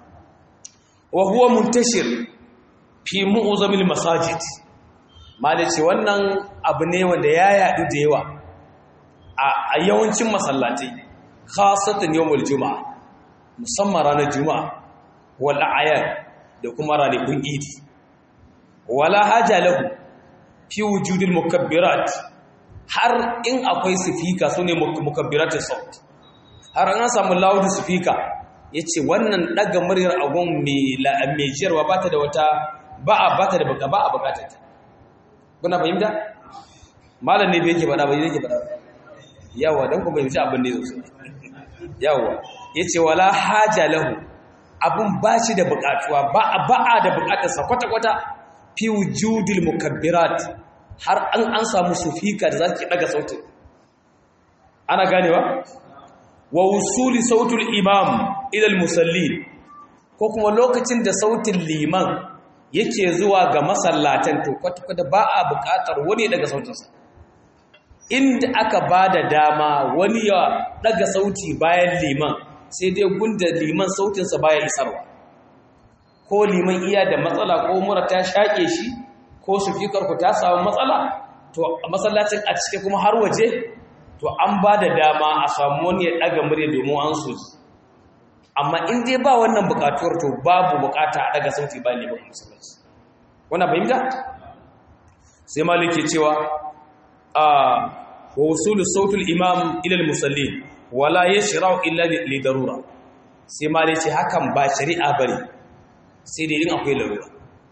wa huwa muntashir fi mu'zamil masajid malaci wannan abu ne wanda ya yadu da yawa a yawancin masallatai khasatan yawmul juma'a musamman ranar juma'a wal ayat da kuma ranakun idi wala haja lahu fi wujudil mukabbirat har in akwai sifika su ne mukabbiratun saut har an samu loud speaker ya ce wannan ɗaga muryar agon mai jiyarwa ba ta da wata ba a ba ta da baka ba a bukatar ta kuna fahimta malam ne bai yake faɗa ba yake faɗa yawa don kuma yanzu abin ne sosai yawa ya ce wala haja lahu abin ba shi da bukatuwa ba a da bukatarsa kwata-kwata fi wujudil mukabbirat har an an samu sufika da za ki daga sautin ana ganewa wa wusuli sautul imam ilal musallin ko kuma lokacin da sautin liman yake zuwa ga masallatan to kwata-kwata ba a buƙatar wani daga sautinsa inda aka ba da dama wani ya daga sauti bayan liman sai dai gunda liman sautinsa baya isarwa ko liman iya da matsala ko mura ta shaƙe shi ko sufikar ku ta samu matsala to a masallacin a cike kuma har waje to an ba da dama a samu wani ya ɗaga murya domin an so amma in dai ba wannan buƙatuwar to babu buƙata a ɗaga sauti ba ne ba masallaci wannan fahimta sai maliki cewa a wa wasulu sautul imam ila musallin wala yashra'u illa li darura sai maliki hakan ba shari'a bane sai dai in akwai larura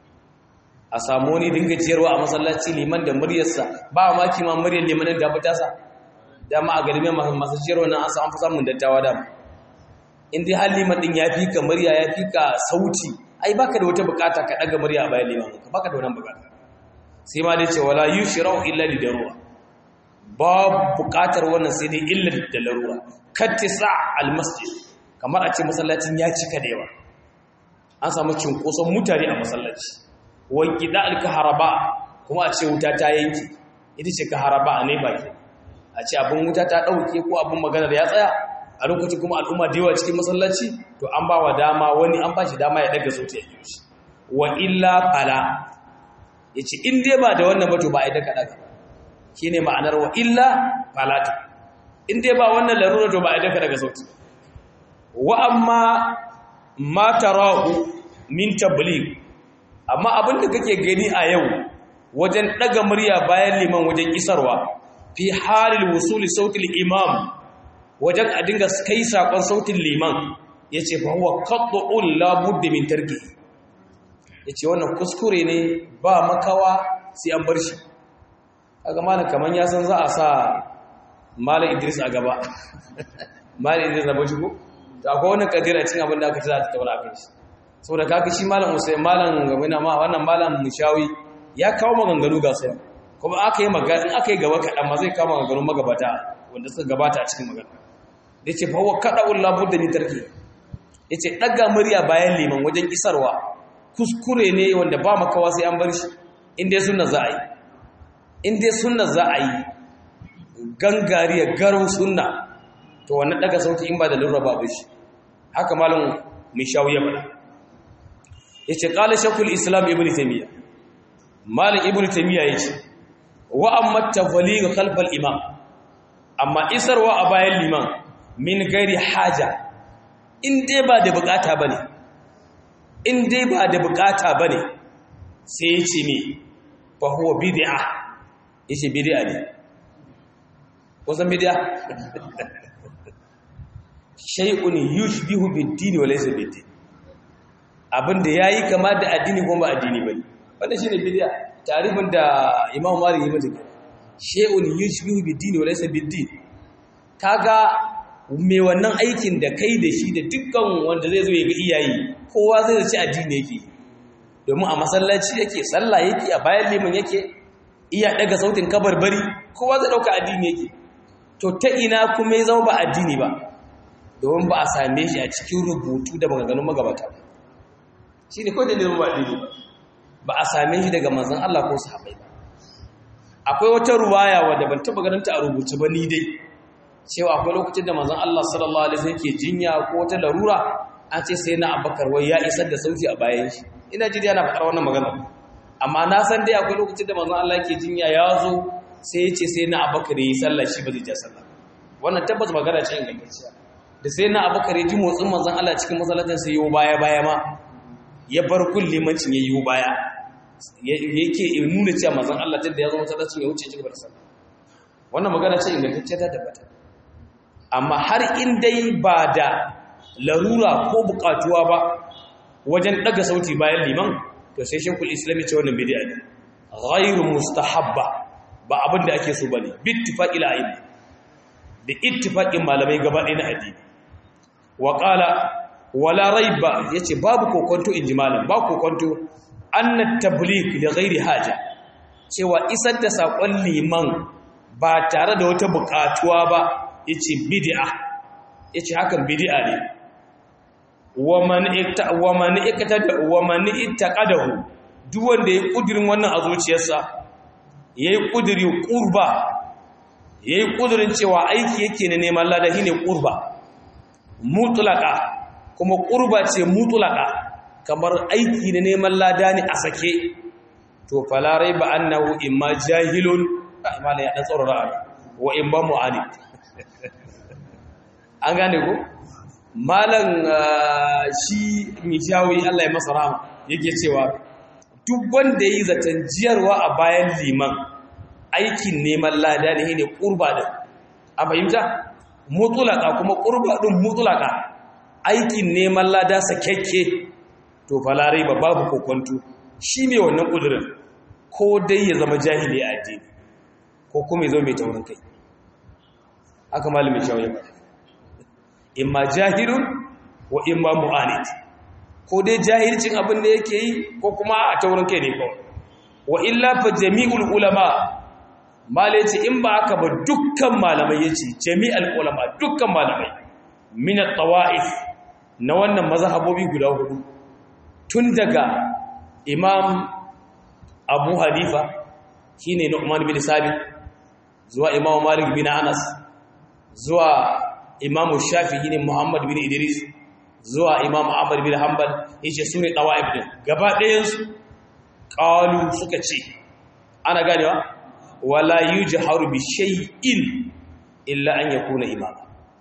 a samu wani dinga ciyarwa a masallaci liman da muryarsa ba ma kima muryar limanin da fita sa dama a garbe masu ciyarwa nan an samu fi samun dattawa da in dai har liman din ya fi ka murya ya fi ka sauti ai baka da wata bukata ka daga murya a bayan liman ka baka da wannan bukata sai ma dai ce wala yushra'u illa li darura ba bukatar wannan sai dai illa da larura kattisa al masjid kamar a ce masallacin ya cika da yawa an samu cinkoson mutane a masallaci wanki da alkaharaba kuma a ce wuta ta yanki ita ce kaharaba a ne baki a ce abin wuta ta ɗauke ko abin magana da ya tsaya a lokacin kuma al'umma da yawa cikin masallaci to an ba wa dama wani an ba shi dama ya daga sauti ya yi wa illa fala ya ce in dai ba da wannan ba to ba a yi daga daga shi ne ma'anar wa illa falata in dai ba wannan larura to ba a yi daga daga sauti wa amma ma tarahu min tabligh amma abin da kake gani a yau wajen daga murya bayan liman wajen isarwa fi halil wusuli sautil imam wajen a dinga kai sakon sautin liman yace fa huwa qat'un la budda min tarki yace wannan kuskure ne ba makawa sai an bar shi kaga malam kaman ya san za a sa malam Idris a gaba malam Idris na bashi ko to akwai wannan kadira cin abin da aka ci za ta tabbata kai shi saboda kaka shi malam Usai malam gamina ma wannan malam Mushawi ya kawo maganganu ga su kuma aka yi magana in aka yi gaba kaɗan ma zai kawo maganganun magabata wanda suka gabata a cikin magana da ce fawo kaɗa ulla budda ni tarki ya ce ɗaga murya bayan liman wajen isarwa kuskure ne wanda ba makawa sai an bar shi in dai sunna za a yi in dai sunna za a yi gangariya garin sunna to wannan ɗaga sauti in ba da lura ba shi haka malam Mishawi ya faɗa ya ce ƙala shakul islam ibn taimiyya malin ibn taimiyya ya ce wa amma tafali ga kalfal imam amma isarwa a bayan liman min gairi haja in dai ba da bukata ba ne in dai ba da bukata ba ne sai ya ce ne fa huwa bid'a ya ce bid'a ne kusan bid'a shay'un yushbihu bid-din wa laysa bid-din abinda yayi kama da addini kuma ba addini bane wannan shine bid'a tarifin da Imam Malik ya mata shay'un yushbihu bid-din wa laysa bid-din kaga mai wannan aikin da kai da shi da dukkan wanda zai zo ya ga iyaye kowa zai zaci addini yake domin a masallaci yake sallah yake a bayan liman yake iya daga sautin kabarbari kowa zai dauka addini yake to ta ina kuma ya zama ba addini ba domin ba a same shi a cikin rubutu da maganganun magabata ba shi ne kawai da ba addini ba ba a same shi daga manzon Allah ko sahabbai ba akwai wata ruwaya wadda ban taba ganin ta a rubuce ba ni dai cewa akwai lokacin da manzon Allah sallallahu alaihi wasallam ke jinya ko wata larura an ce sai na Abubakar wai ya isar da sauti a bayan shi ina ji yana faɗar wannan magana amma na san dai akwai lokacin da manzon Allah ke jinya ya zo sai ya ce sai na Abubakar yi sallah shi ba zai ja sallah wannan tabbas magana ce ingantacciya da sai na Abubakar ya ji motsin manzon Allah cikin masallacin sai yiwo baya baya ma ya bar kullimancin ya yiwo baya yake nuna cewa manzon Allah tunda ya zo masallacin ya wuce cikin sallah wannan magana ce ingantacciya ta tabbata amma har in dai ba da larura ko bukatuwa ba wajen daga sauti bayan liman to sai shekul islami ce wannan bid'a ne ghairu mustahabba ba abin da ake so bane bittifaqil a'imma da ittifaqin malamai gaba ɗaya na addini wa qala wala raiba yace babu kokonto inji malam ba kokonto anna tabligh li ghairi haja cewa isar da sakon liman ba tare da wata bukatuwa ba yace bid'a yace hakan bid'a ne wa man ikta wa man ikta wa man ittaqadahu duk wanda yayi kudirin wannan a zuciyarsa yayi kudiri qurba yayi kudirin cewa aiki yake ne neman lada shine qurba mutlaqa kuma qurba ce mutlaqa kamar aiki ne neman lada ne a sake to fala raiba annahu imma jahilun imala ya dan tsoro ra'a wa imma mu'anid an gane ko malan shi mijawi Allah ya masa rahama yake cewa duk wanda yi zaton jiyarwa a bayan liman aikin neman lada ne ne kurba din a fahimta mutulaka kuma kurba din mutulaka aikin neman lada sakekke to falare ba babu kokonto shi ne wannan kudurin ko dai ya zama jahili a addini ko kuma ya zo mai taurin kai aka malamin shawai ba imma jahilun wa imma mu'anid ko dai jahilcin abin da yake yi ko kuma a taurin kai ne kawai wa illa fa jami'ul ulama mala yace in ba aka ba dukkan malamai yace jami'ul ulama dukkan malamai min at-tawa'if na wannan mazhabobi guda hudu tun daga imam abu hanifa shine nu'man bin sabit zuwa imam malik bin anas zuwa imam shafi'i ne muhammad bin idris zuwa imam ahmad bin hanbal yace sune tawaif din gaba ɗayan su qalu suka ce ana ganewa wala yujharu bi shay'in illa an yakuna imam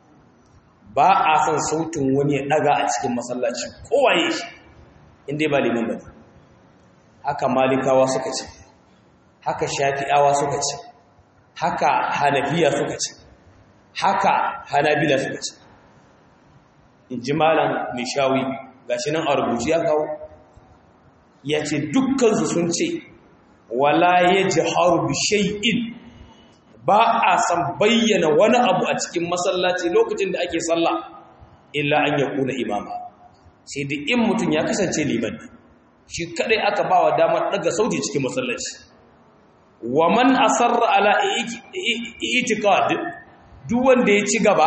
ba a san sautin wani ya daga a cikin masallaci kowaye shi inda ba liman bane haka malikawa suka ce haka shafi'awa suka ce haka hanafiya suka ce haka hanabila suka ce in ji malam nishawi gashi nan a rubuci ya kawo ya ce dukkansu sun ce wala ya ji harbi shay'in ba a san bayyana wani abu a cikin masallaci lokacin da ake sallah illa an ya kuna imama sai da in mutum ya kasance liman shi kadai aka ba wa damar daga sauti cikin masallaci wa man asarra ala i'tiqad duk wanda ya ci gaba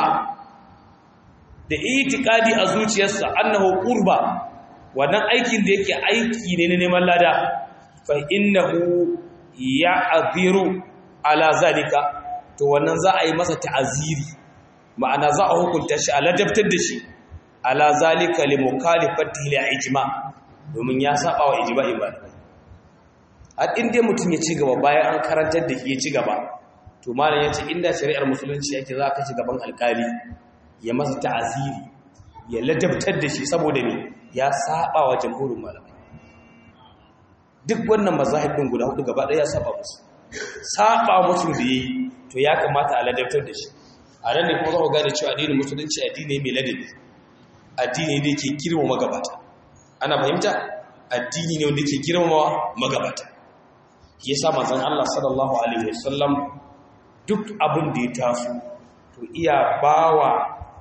da itikadi a zuciyarsa annahu qurba wannan aikin da yake aiki ne na neman lada fa innahu ya'dhiru ala zalika to wannan za a yi masa ta'aziri ma'ana za a hukunta shi a ladabtar da shi ala zalika li mukhalifatihi li ijma domin ya saba wa ijma'i ba har inda mutum ya ci gaba bayan an karantar da shi ya ci gaba to malam yace inda shari'ar musulunci yake za ka ci gaban alkali ya masa ta'aziri ya ladabtar da shi saboda ne ya saba wa jamhurin malamai duk wannan mazahib din guda hudu gaba ɗaya ya saba musu saba musu da yayi to ya kamata a ladabtar da shi a nan ne kuma za ku gane cewa addinin musulunci addini mai ladabi addini ne ke girmama magabata ana fahimta addini ne wanda ke girmama magabata yasa manzon Allah sallallahu alaihi wasallam duk abin da ya taso to iya bawa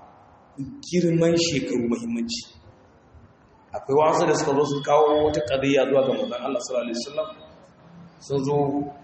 girman shekaru muhimmanci akwai wasu da suka zo su kawo wata ƙadiyya zuwa ga manzon Allah sallallahu alaihi wasallam sun zo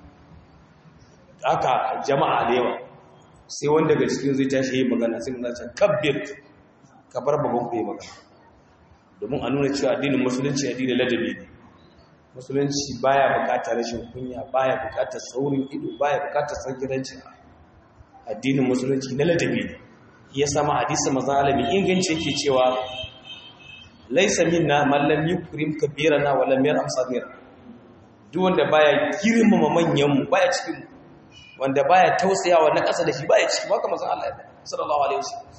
aka jama'a da yawa sai wanda daga cikin zai tashi yi magana sai mun zace kabbir ka bar babban ku yi magana domin a nuna cewa addinin musulunci addinin ladabi ne musulunci baya bukatar rashin kunya baya bukatar saurin ido baya bukatar sangiranci addinin musulunci na ladabi ne ya sama hadisi manzon alami inganci yake cewa laisa minna man lam yukrim kabirana wa lam yarham saghira duk wanda baya girmama manyan mu baya cikin mu wanda baya tausayawa na ƙasa da shi baya cikin haka manzon Allah sallallahu alaihi wasallam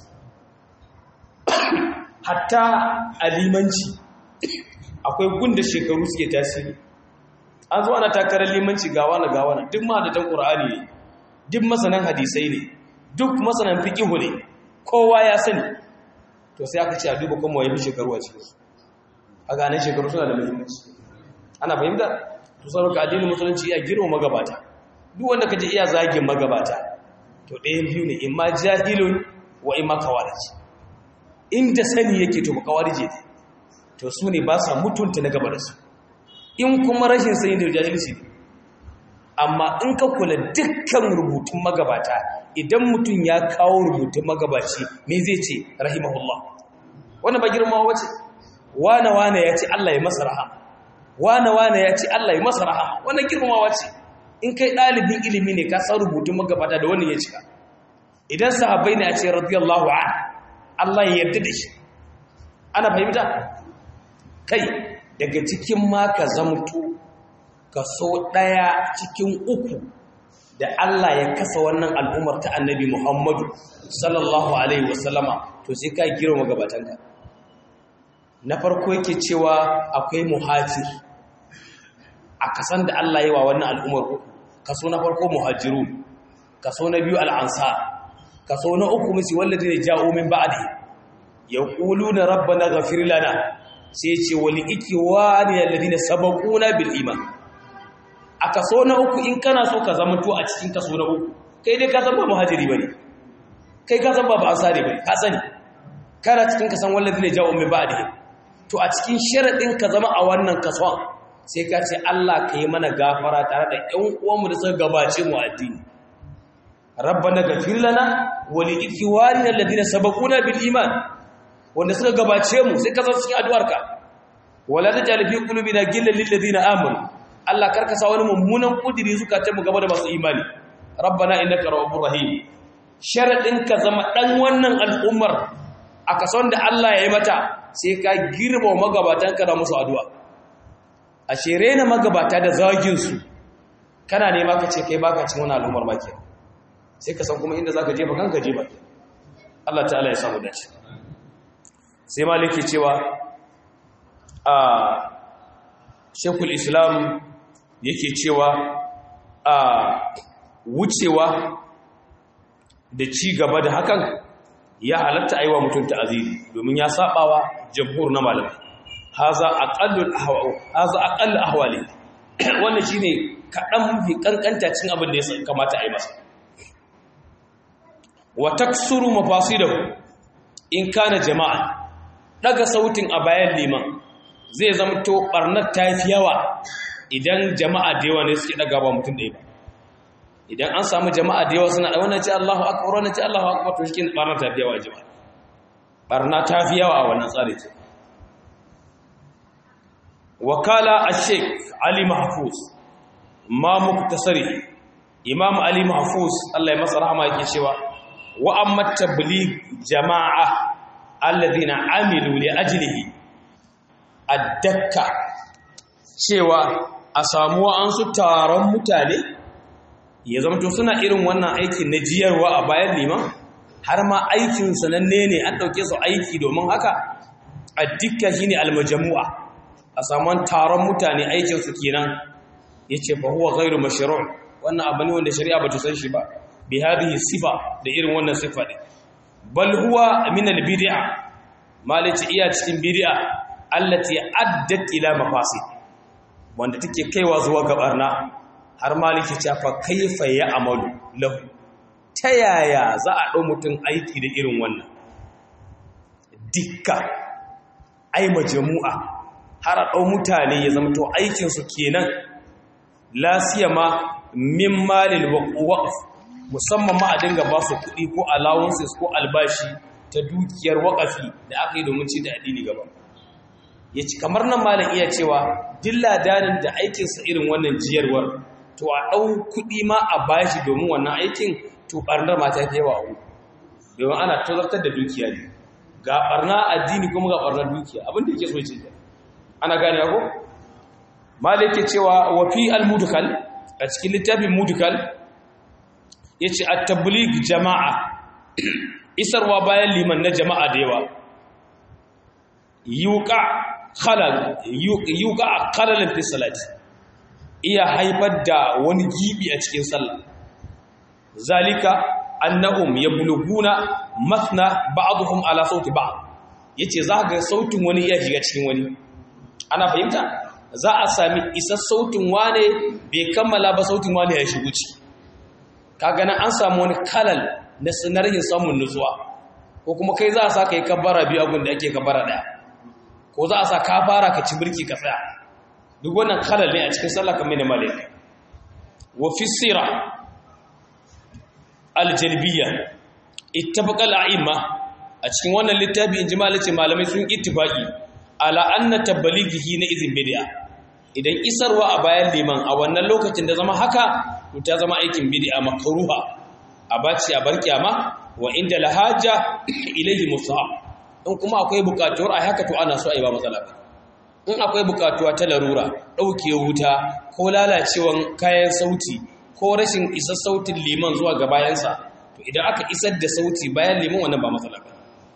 hatta alimanci akwai gunda shekaru suke tasiri an zo ana takarar limanci gawa na gawa na duk mahadatan qur'ani ne duk masanan hadisai ne duk masanan fiqh ne kowa ya sani to sai aka ce a duba kuma yayin shekaru a cikin su a ganin shekaru suna da muhimmanci ana fahimta to saboda addinin musulunci ya girma magabata duk wanda kaje iya zagin magabata to ɗayan biyu ne imma jahilun wa imma kawarij inda sani yake to kawarije ne to su ne ba sa mutunta na gaba da su in kuma rashin sani da jahilci ne amma in ka kula dukkan rubutun magabata idan mutum ya kawo rubutun magabaci me zai ce rahimahullah wannan ba girma wace wane wane ya ce Allah ya masa rahama wane wane ya ce Allah ya masa rahama wannan girmamawa ce in kai ɗalibin ilimi ne ka san rubutun magabata da wannan ya cika idan sahabbai ne a ce radiyallahu an Allah ya yarda da shi ana fahimta kai daga cikin ma ka zamto kaso ɗaya cikin uku da Allah ya kasa wannan al'ummar ta annabi Muhammadu sallallahu alaihi wasallama to sai ka girma gabatanka na farko yake cewa akwai muhajir a kasan da Allah yi wa wannan al'ummar uku kaso na farko muhajiru kaso na biyu al'ansar kaso na uku musu wallazi ne ja'o min ba'di yaquluna rabbana ghafir lana sai ce wali ikiwani alladhina sabaquna bil iman a kaso na uku in kana so ka zama to a cikin kaso na uku kai dai ka san ba muhajiri bane kai ka san ba ba ansari bane ka sani kana cikin kasan wallazi ne ja'o min ba'di to a cikin sharadin ka zama a wannan kason sai ka ce Allah ka yi mana gafara tare da ƴan uwanmu da suka gabace mu addini rabbana ghafir lana wa li ikhwanina alladhina sabaquna bil iman wanda suka gabace mu sai ka san cikin addu'arka wala tajal fi qulubina ghillan lil ladina amanu Allah karka sa wani mummunan kudiri suka ta mu gaba da masu imani rabbana innaka rahmanur rahim sharadin ka zama dan wannan al'ummar a kason da Allah ya yi mata sai ka girma magabatan ka da musu addu'a a shere na magabata da zagin su kana nema ka ce kai baka cin wani al'ummar ba ke sai ka san kuma inda zaka je ba kanka je ba Allah ta'ala ya samu dace sai maliki cewa a shekul islam yake cewa a wucewa da ci gaba da hakan ya halatta aiwa mutum ta'aziri domin ya sabawa jamhur na malamai haza aqallul ahwa haza aqall ahwali wannan shine kadan mafi kankanta cin abin da ya kamata a yi masa wa taksuru mafasidahu in kana jama'a daga sautin a bayan liman zai zama to barnar ta fi yawa idan jama'a da yawa ne suke daga ba mutum ɗaya ba idan an samu jama'a da yawa suna da wannan ce Allahu akbar wannan ce Allahu akbar to shi barnar ta fi yawa jama'a barna ta fi yawa a wannan tsari ce wakala ash-sheikh Ali Mahfuz ma muktasari Imam Ali Mahfuz Allah ya masa rahama yake cewa wa amma tabligh jama'a alladhina amilu li ajlihi addakka cewa a samu an su taron mutane ya zamto suna irin wannan aikin na jiyarwa a bayan liman har ma aikin sananne ne an dauke su aiki domin haka addakka shine almajmu'a a samu taron mutane aikin su kenan yace fa huwa ghairu mashru' wannan abu ne wanda shari'a bata san shi ba bi hadhihi sifa da irin wannan sifa ne bal huwa min al bid'a malici iya cikin bid'a allati addat ila mafasid wanda take kaiwa zuwa ga barna har maliki ce fa kaifa ya amalu lahu ta yaya za a dau mutum aiki da irin wannan dikka ai majamu'a har a ɗau mutane ya zama to aikinsu kenan lasiyama min malil waqf musamman ma a dinga ba su kuɗi ko allowances ko albashi ta dukiyar waƙafi da aka yi domin ci da addini gaba ya ci kamar nan malam iya cewa dilla danin da aikinsa irin wannan jiyarwar to a ɗau kuɗi ma a bashi domin wannan aikin to ɓarnar ma ta fi yawa a domin ana tozartar da dukiya ne ga ɓarna addini kuma ga ɓarnar dukiya abin da yake so ce ana gane ko malam yake cewa wa fi al-mudkal a cikin littafin mudkal yace at-tabligh jama'a isarwa bayan liman na jama'a da yawa yuqa khalal yuqa khalalan fi salati iya haifar da wani gibi a cikin sallah zalika annahum yabluguna mathna ba'dhum ala sauti ba'd yace za ga sautin wani iya shiga cikin wani ana fahimta za a sami isa sautin wane bai kammala ba sautin wane ya shigo ciki kaga nan an samu wani kalal na sinarhin samun nutsuwa ko kuma kai za a sa ka yi kabbara biyu abin da ake kabbara ɗaya ko za a sa ka fara ka ci birki ka tsaya duk wannan kalal ne a cikin sallah kamar da malik wa fi sira aljalbiya ittafaqa al'imma a cikin wannan littafi in ji malice malamai sun ittifaqi ala anna tablighihi na izin bid'a idan isarwa a bayan liman a wannan lokacin da zama haka to ta zama aikin bid'a makruha a baci a bar kiyama wa inda lahaja ilayhi musahab in kuma akwai bukatuwar ai haka to ana so ai ba matsala ba in akwai bukatuwa ta larura dauke wuta ko lalacewan kayan sauti ko rashin isar sautin liman zuwa ga bayansa to idan aka isar da sauti bayan liman wannan ba matsala ba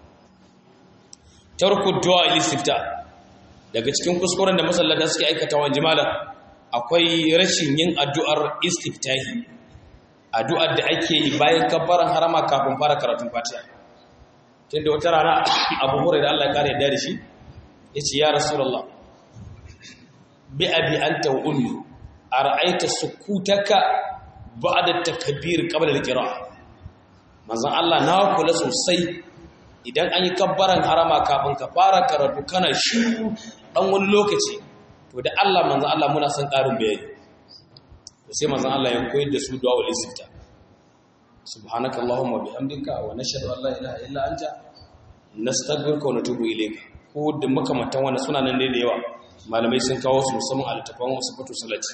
tarku du'a listifta daga cikin kuskuren da masallata suke aikata wa jimala akwai rashin yin addu'ar istiftahi addu'ar da ake yi bayan kabbaran harama kafin fara karatun fatiha tunda wata rana abu hore da Allah ya kare da shi yace ya rasulullah bi abi anta wa ummi ara'aita sukutaka ba'da takbir qabla al-qira'ah manzon Allah na kula sosai idan an yi kabbaran harama kafin ka fara karatu kana shiru dan wani lokaci to da Allah manzon Allah muna son karin bayani to sai manzon Allah ya koyar da su du'a wal istifta subhanaka allahumma bihamdika wa nashhadu an la ilaha illa anta nastaghfiruka wa natubu ilayka ko da makamantan wannan suna nan ne da yawa malamai sun kawo su musamman a littafin wasu fatu salati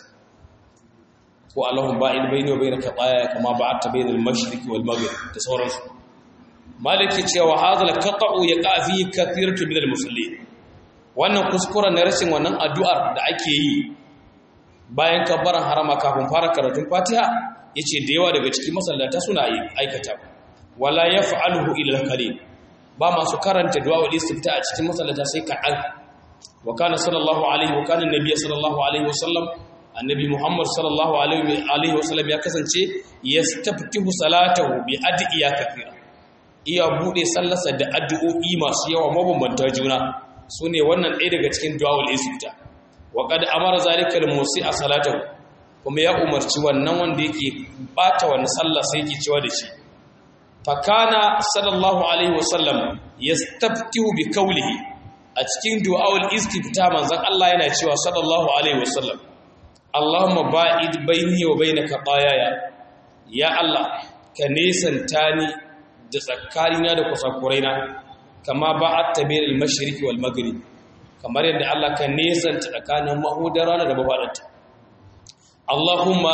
ko allahumma ba'id bayni wa bainaka qaya kama ba'adta bainal mashriqi wal maghrib da sauransu maliki cewa hadal qata'u yaqa fi kathiratu min al-musallin wannan kuskuren na rashin wannan addu'ar da ake yi bayan kabbaran harama kafin fara karatun Fatiha yace da yawa daga cikin masallata suna yi aikata wala yaf'aluhu illa al-qalil ba masu karanta du'a wal istifta a cikin masallata sai kaɗan wa kana sallallahu alaihi wa kana nabiyyu sallallahu alaihi wa sallam annabi muhammad sallallahu alaihi wa sallam ya kasance yastaftihu salatahu bi adiya kathira iya bude sallarsa da addu'o'i masu yawa mabambanta juna su ne wannan ɗaya daga cikin du'awul istifta wa qad amara zalika al-musi'a salatahu kuma ya umarci wannan wanda yake bata wannan sallah sai yake cewa da shi fa kana sallallahu alaihi wasallam yastaftihu bi qawlihi a cikin du'awul istifta manzon Allah yana cewa sallallahu alaihi wasallam Allahumma ba'id baini wa bainaka qayaya ya Allah ka nesanta ni da tsakarina da kusakuraina kama ba a tabir al-mashriqi wal maghrib kamar yadda Allah ka nesanta tsakanin mahudar rana da mafadarta Allahumma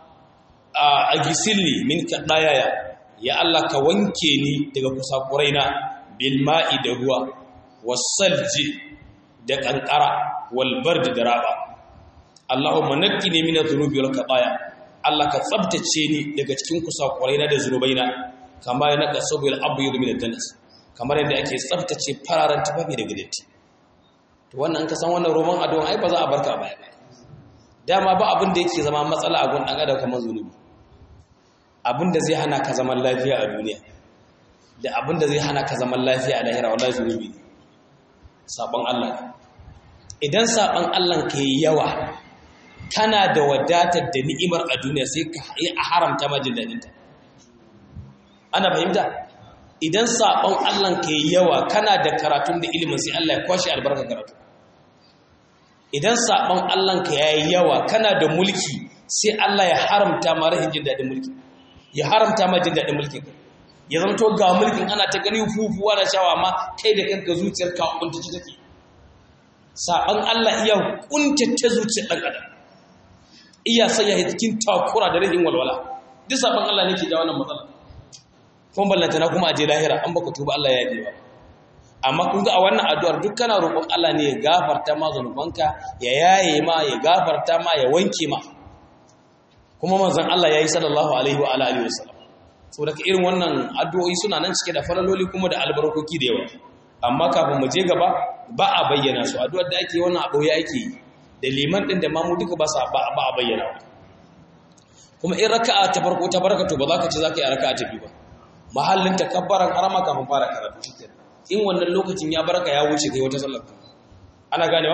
agisilni min kadayaya ya Allah ka wanke ni daga kusakuraina bil ma'i da ruwa wasalji da kankara wal bard da raba Allahumma naqqini min adh-dhunubi wal qadaya Allah ka tsabtace ni daga cikin kusakuraina da zunubaina kama ya naka saboda abu yi da danas kamar yadda ake tsabtace fararen tufafi daga datti to wannan ka san wannan roman adon ai ba za a barka baya ba dama ba abin da yake zama matsala a gun dan adam kamar zunubi abin da zai hana ka zaman lafiya a duniya da abin da zai hana ka zaman lafiya a lahira wallahi zunubi sabon Allah idan sabon Allah ka yi yawa kana da wadatar da ni'imar a duniya sai ka yi a haramta majin dadinta ana fahimta idan saɓon Allah ka yi yawa kana da karatun da ilimin sai Allah ya kwashe albarkar karatu idan saɓon Allah ka yi yawa kana da mulki sai Allah ya haramta ma rahin jin daɗin mulki ya haramta ma jin daɗin mulkin ya zama to ga mulkin ana ta gani fufuwa da shawa ma kai da kanka zuciyar ka kuntace take saɓon Allah iya kuntace zuciyar ɗan adam iya sanya cikin takura da rahin walwala duk saɓon Allah ne ke ja wannan matsala kuma ballantana kuma a je lahira an baka tuba Allah ya yi ba amma kun ga a wannan addu'ar duk kana roƙon Allah ne ya gafarta ma zanubanka ya yaye ma ya gafarta ma ya wanke ma kuma manzon Allah yayi sallallahu alaihi wa alihi wasallam saboda irin wannan addu'o'i suna nan cike da falaloli kuma da albarkoki da yawa amma kafin mu je gaba ba a bayyana su addu'ar da ake wannan abu ya ake da liman din da mamu duka ba sa ba a bayyana kuma in raka'a ta farko ta barka to ba za ka ce za ka yi raka'a ta biyu ba mahallin takabbaran harama kafin fara karatu shikenan in wannan lokacin ya barka ya wuce kai wata sallar ana ganewa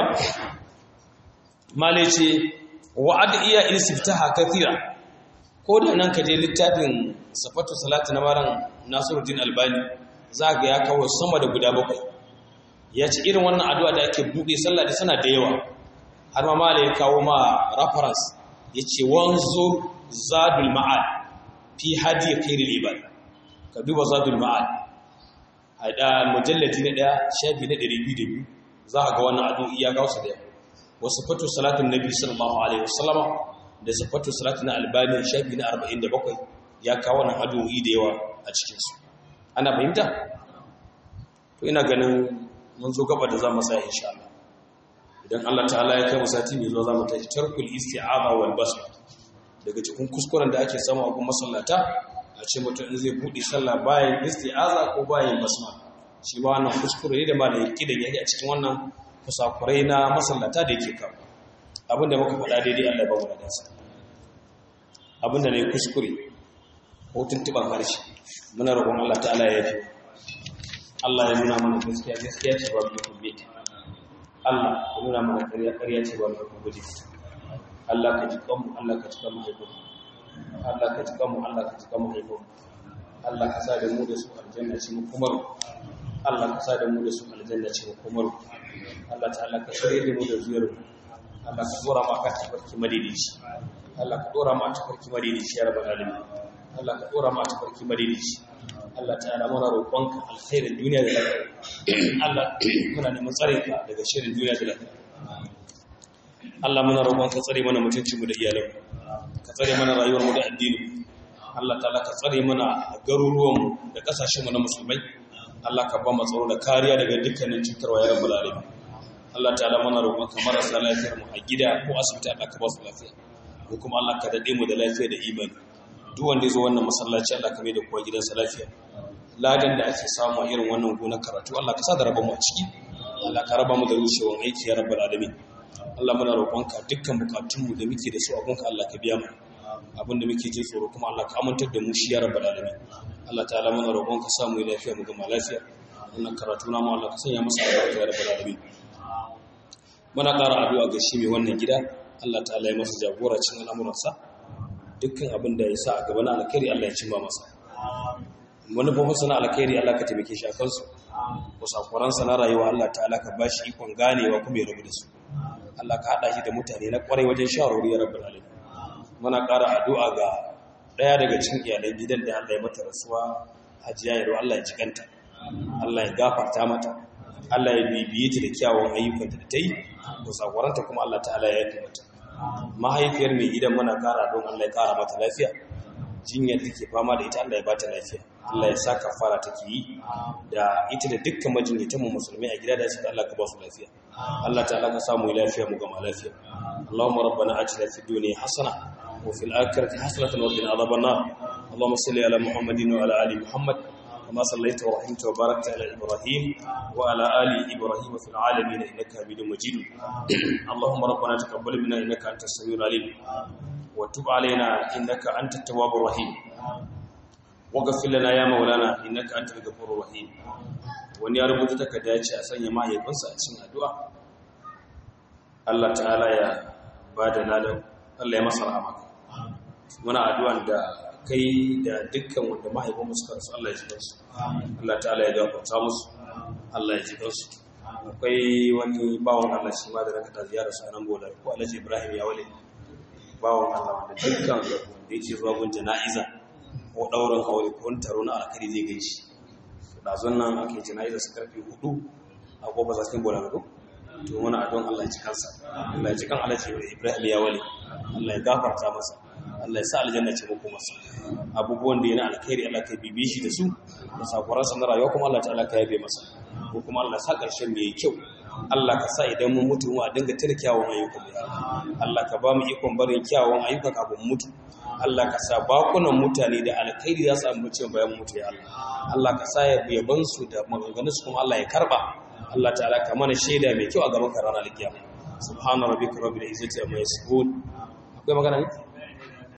male ce wa adiya istiftaha kathira ko da nan ka je littafin safatu salatu na maran Nasiruddin Albani za ga ya kawo sama da guda bakwai ya ce irin wannan addu'a da ake buɗe sallah da sana da yawa har ma male ya kawo ma reference yace wanzu zadul ma'ad fi hadi khairil ibad ka duba zadul ma'ad a da mujallati na daya shafi na 202 za ka ga wannan addu'o'i ya kawo su da yawa wasu fatu salatun nabi sallallahu alaihi wasallama da sifatu salatun albani shafi na 47 ya kawo wannan addu'o'i da yawa a cikin su ana fahimta to ina ganin mun zo gaba da za mu sa insha Allah idan Allah ta'ala ya kai mu sati mai zuwa za mu tashi tarkul isti'aza wal basmala daga cikin kuskuren da ake samu a gun masallata a ce mutum in zai buɗe sallah bayan isti'aza ko bayan basma shi ba wannan kuskure ne da ma da yake da yake a cikin wannan kusakurai na masallata da yake kawo abinda muka faɗa daidai Allah ba mu da dansa abinda ne kuskure ko tuntuban harshe muna roƙon Allah ta'ala ya yafi Allah ya nuna mana gaskiya gaskiya ce ba mu kubbe Allah ya nuna mana ƙarya ƙarya ce ba mu kubbe Allah ka ji kanmu Allah ka ji kanmu haifu Allah ka ji kanmu Allah ka ji kanmu haifu Allah ka sa da mu da su aljanna ce mu kumar Allah ka sa da mu da su aljanna ce mu kumar Allah ta'ala ka shirye da mu da zuyar Allah ka dora ma ka tafarki madidici Allah ka dora ma tafarki madidici ya rabbal alamin Allah ka dora ma tafarki madidici Allah ta'ala muna roƙonka alkhairin duniya da lafiya Allah muna neman tsare ka daga shirin duniya da lafiya Allah muna roƙon ka tsare mana mutuncinmu da iyalanmu ka tsare mana rayuwarmu da addini Allah ta'ala ka tsare mana garuruwanmu da ƙasashenmu na musulmai Allah ka ba mu tsaro da kariya daga dukkanin cutarwa ya rabbul alamin Allah ta'ala muna roƙon ka marasa lafiyar mu a gida ko asibiti Allah ka ba su lafiya ko kuma Allah ka dade mu da lafiya da imani duk wanda ya zo wannan masallaci Allah ka mai da kowa gidansa lafiya ladan da ake samu a irin wannan gonar karatu Allah ka sa da rabon mu a ciki Allah ka raba mu da rushewar aiki ya rabbul alamin Allah muna roƙonka dukkan bukatunmu da muke da su a gunka Allah ka biya mu abin da muke jin tsoro kuma Allah ka amintar da mu shi ya rabbal alamin Allah ta'ala muna roƙonka sa mu lafiya mu gama lafiya wannan karatu na mu Allah ka sanya masa albarka ya rabbal alamin muna ƙara addu'a ga shi mai wannan gida Allah ta'ala ya masa jagoracin al'amuransa dukkan abin da ya sa a gaba na alkhairi Allah ya cimma masa manufofinsa na alkhairi Allah ka taimake shi a kansu kusakuransa na rayuwa Allah ta'ala ka bashi ikon ganewa kuma ya rabu da su Allah ka haɗa shi da mutane na ƙwarai wajen shawarwari ya rabu alamin muna ƙara addu'a ga ɗaya daga cikin iyalan gidan da Allah ya mata rasuwa hajiya yaro Allah ya jikanta Allah ya gafarta mata Allah ya bibiye ta da kyawun ayyukanta da ta yi ko sakwaranta kuma Allah ta'ala ya yi mata mahaifiyar mai gidan muna ƙara don Allah ya ƙara mata lafiya jinyar da ke fama da ita Allah ya ba ta lafiya Allah ya sa kafara take yi da ita da dukkan majinyatan mu musulmai a gida da su Allah ka ba su lafiya Allah ta'ala ka samu lafiya mu gama lafiya Allahumma rabbana atina fid dunya hasana wa fil akhirati hasanatan wa qina adhaban nar Allahumma salli ala Muhammadin wa ala ali Muhammad kama sallaita wa rahimta wa barakta ala Ibrahim wa ala ali Ibrahim fil alamin innaka Hamidum Majid Allahumma rabbana taqabbal minna innaka antas samiul alim wa tub alaina innaka antat tawwabur rahim waghfir lana ya maulana innaka antal ghafurur rahim wani ya rubuta takarda ya ce a sanya mahaifinsa a cikin addu'a Allah ta'ala ya bada ladan Allah ya masa rahama muna addu'an da kai da dukkan wanda mahaifinmu suka rasu Allah ya ji kansu Allah ta'ala ya gafarta musu Allah ya ji kansu akwai wani bawon Allah shi ma da raka ta ziyara su a nan bola ko Alhaji Ibrahim ya wale bawon Allah wanda dukkan wanda yake zuwa gun jana'iza ko daurin aure ko wani taro na alkhairi zai gaishe dazun nan ake jana'iza su karfe 4 a gobe za su bola ko to muna adon Allah ya ji kansa Allah ya ji kan Alhaji Ibrahim ya wale Allah ya gafarta masa Allah ya sa aljanna ce muku masa abubuwan da yana alkhairi Allah ka bibe shi da su da sakuransa na rayuwa kuma Allah ta'ala ka yabe masa ko kuma Allah sa karshen mai kyau Allah ka sa idan mun mutu mu a dinga tuna kyawun ayyukan mu Allah ka ba mu ikon barin kyawun ayyuka kafin mutu Allah ka sa bakunan mutane da alkhairi za su ambace bayan mutu ya Allah Allah ka sa ya yaban su da maganganun su kuma Allah ya karba Allah ta'ala ka mana shaida mai kyau a gaban ka ranar kiyama subhana rabbika rabbil izzati amma yasifun akwai magana ne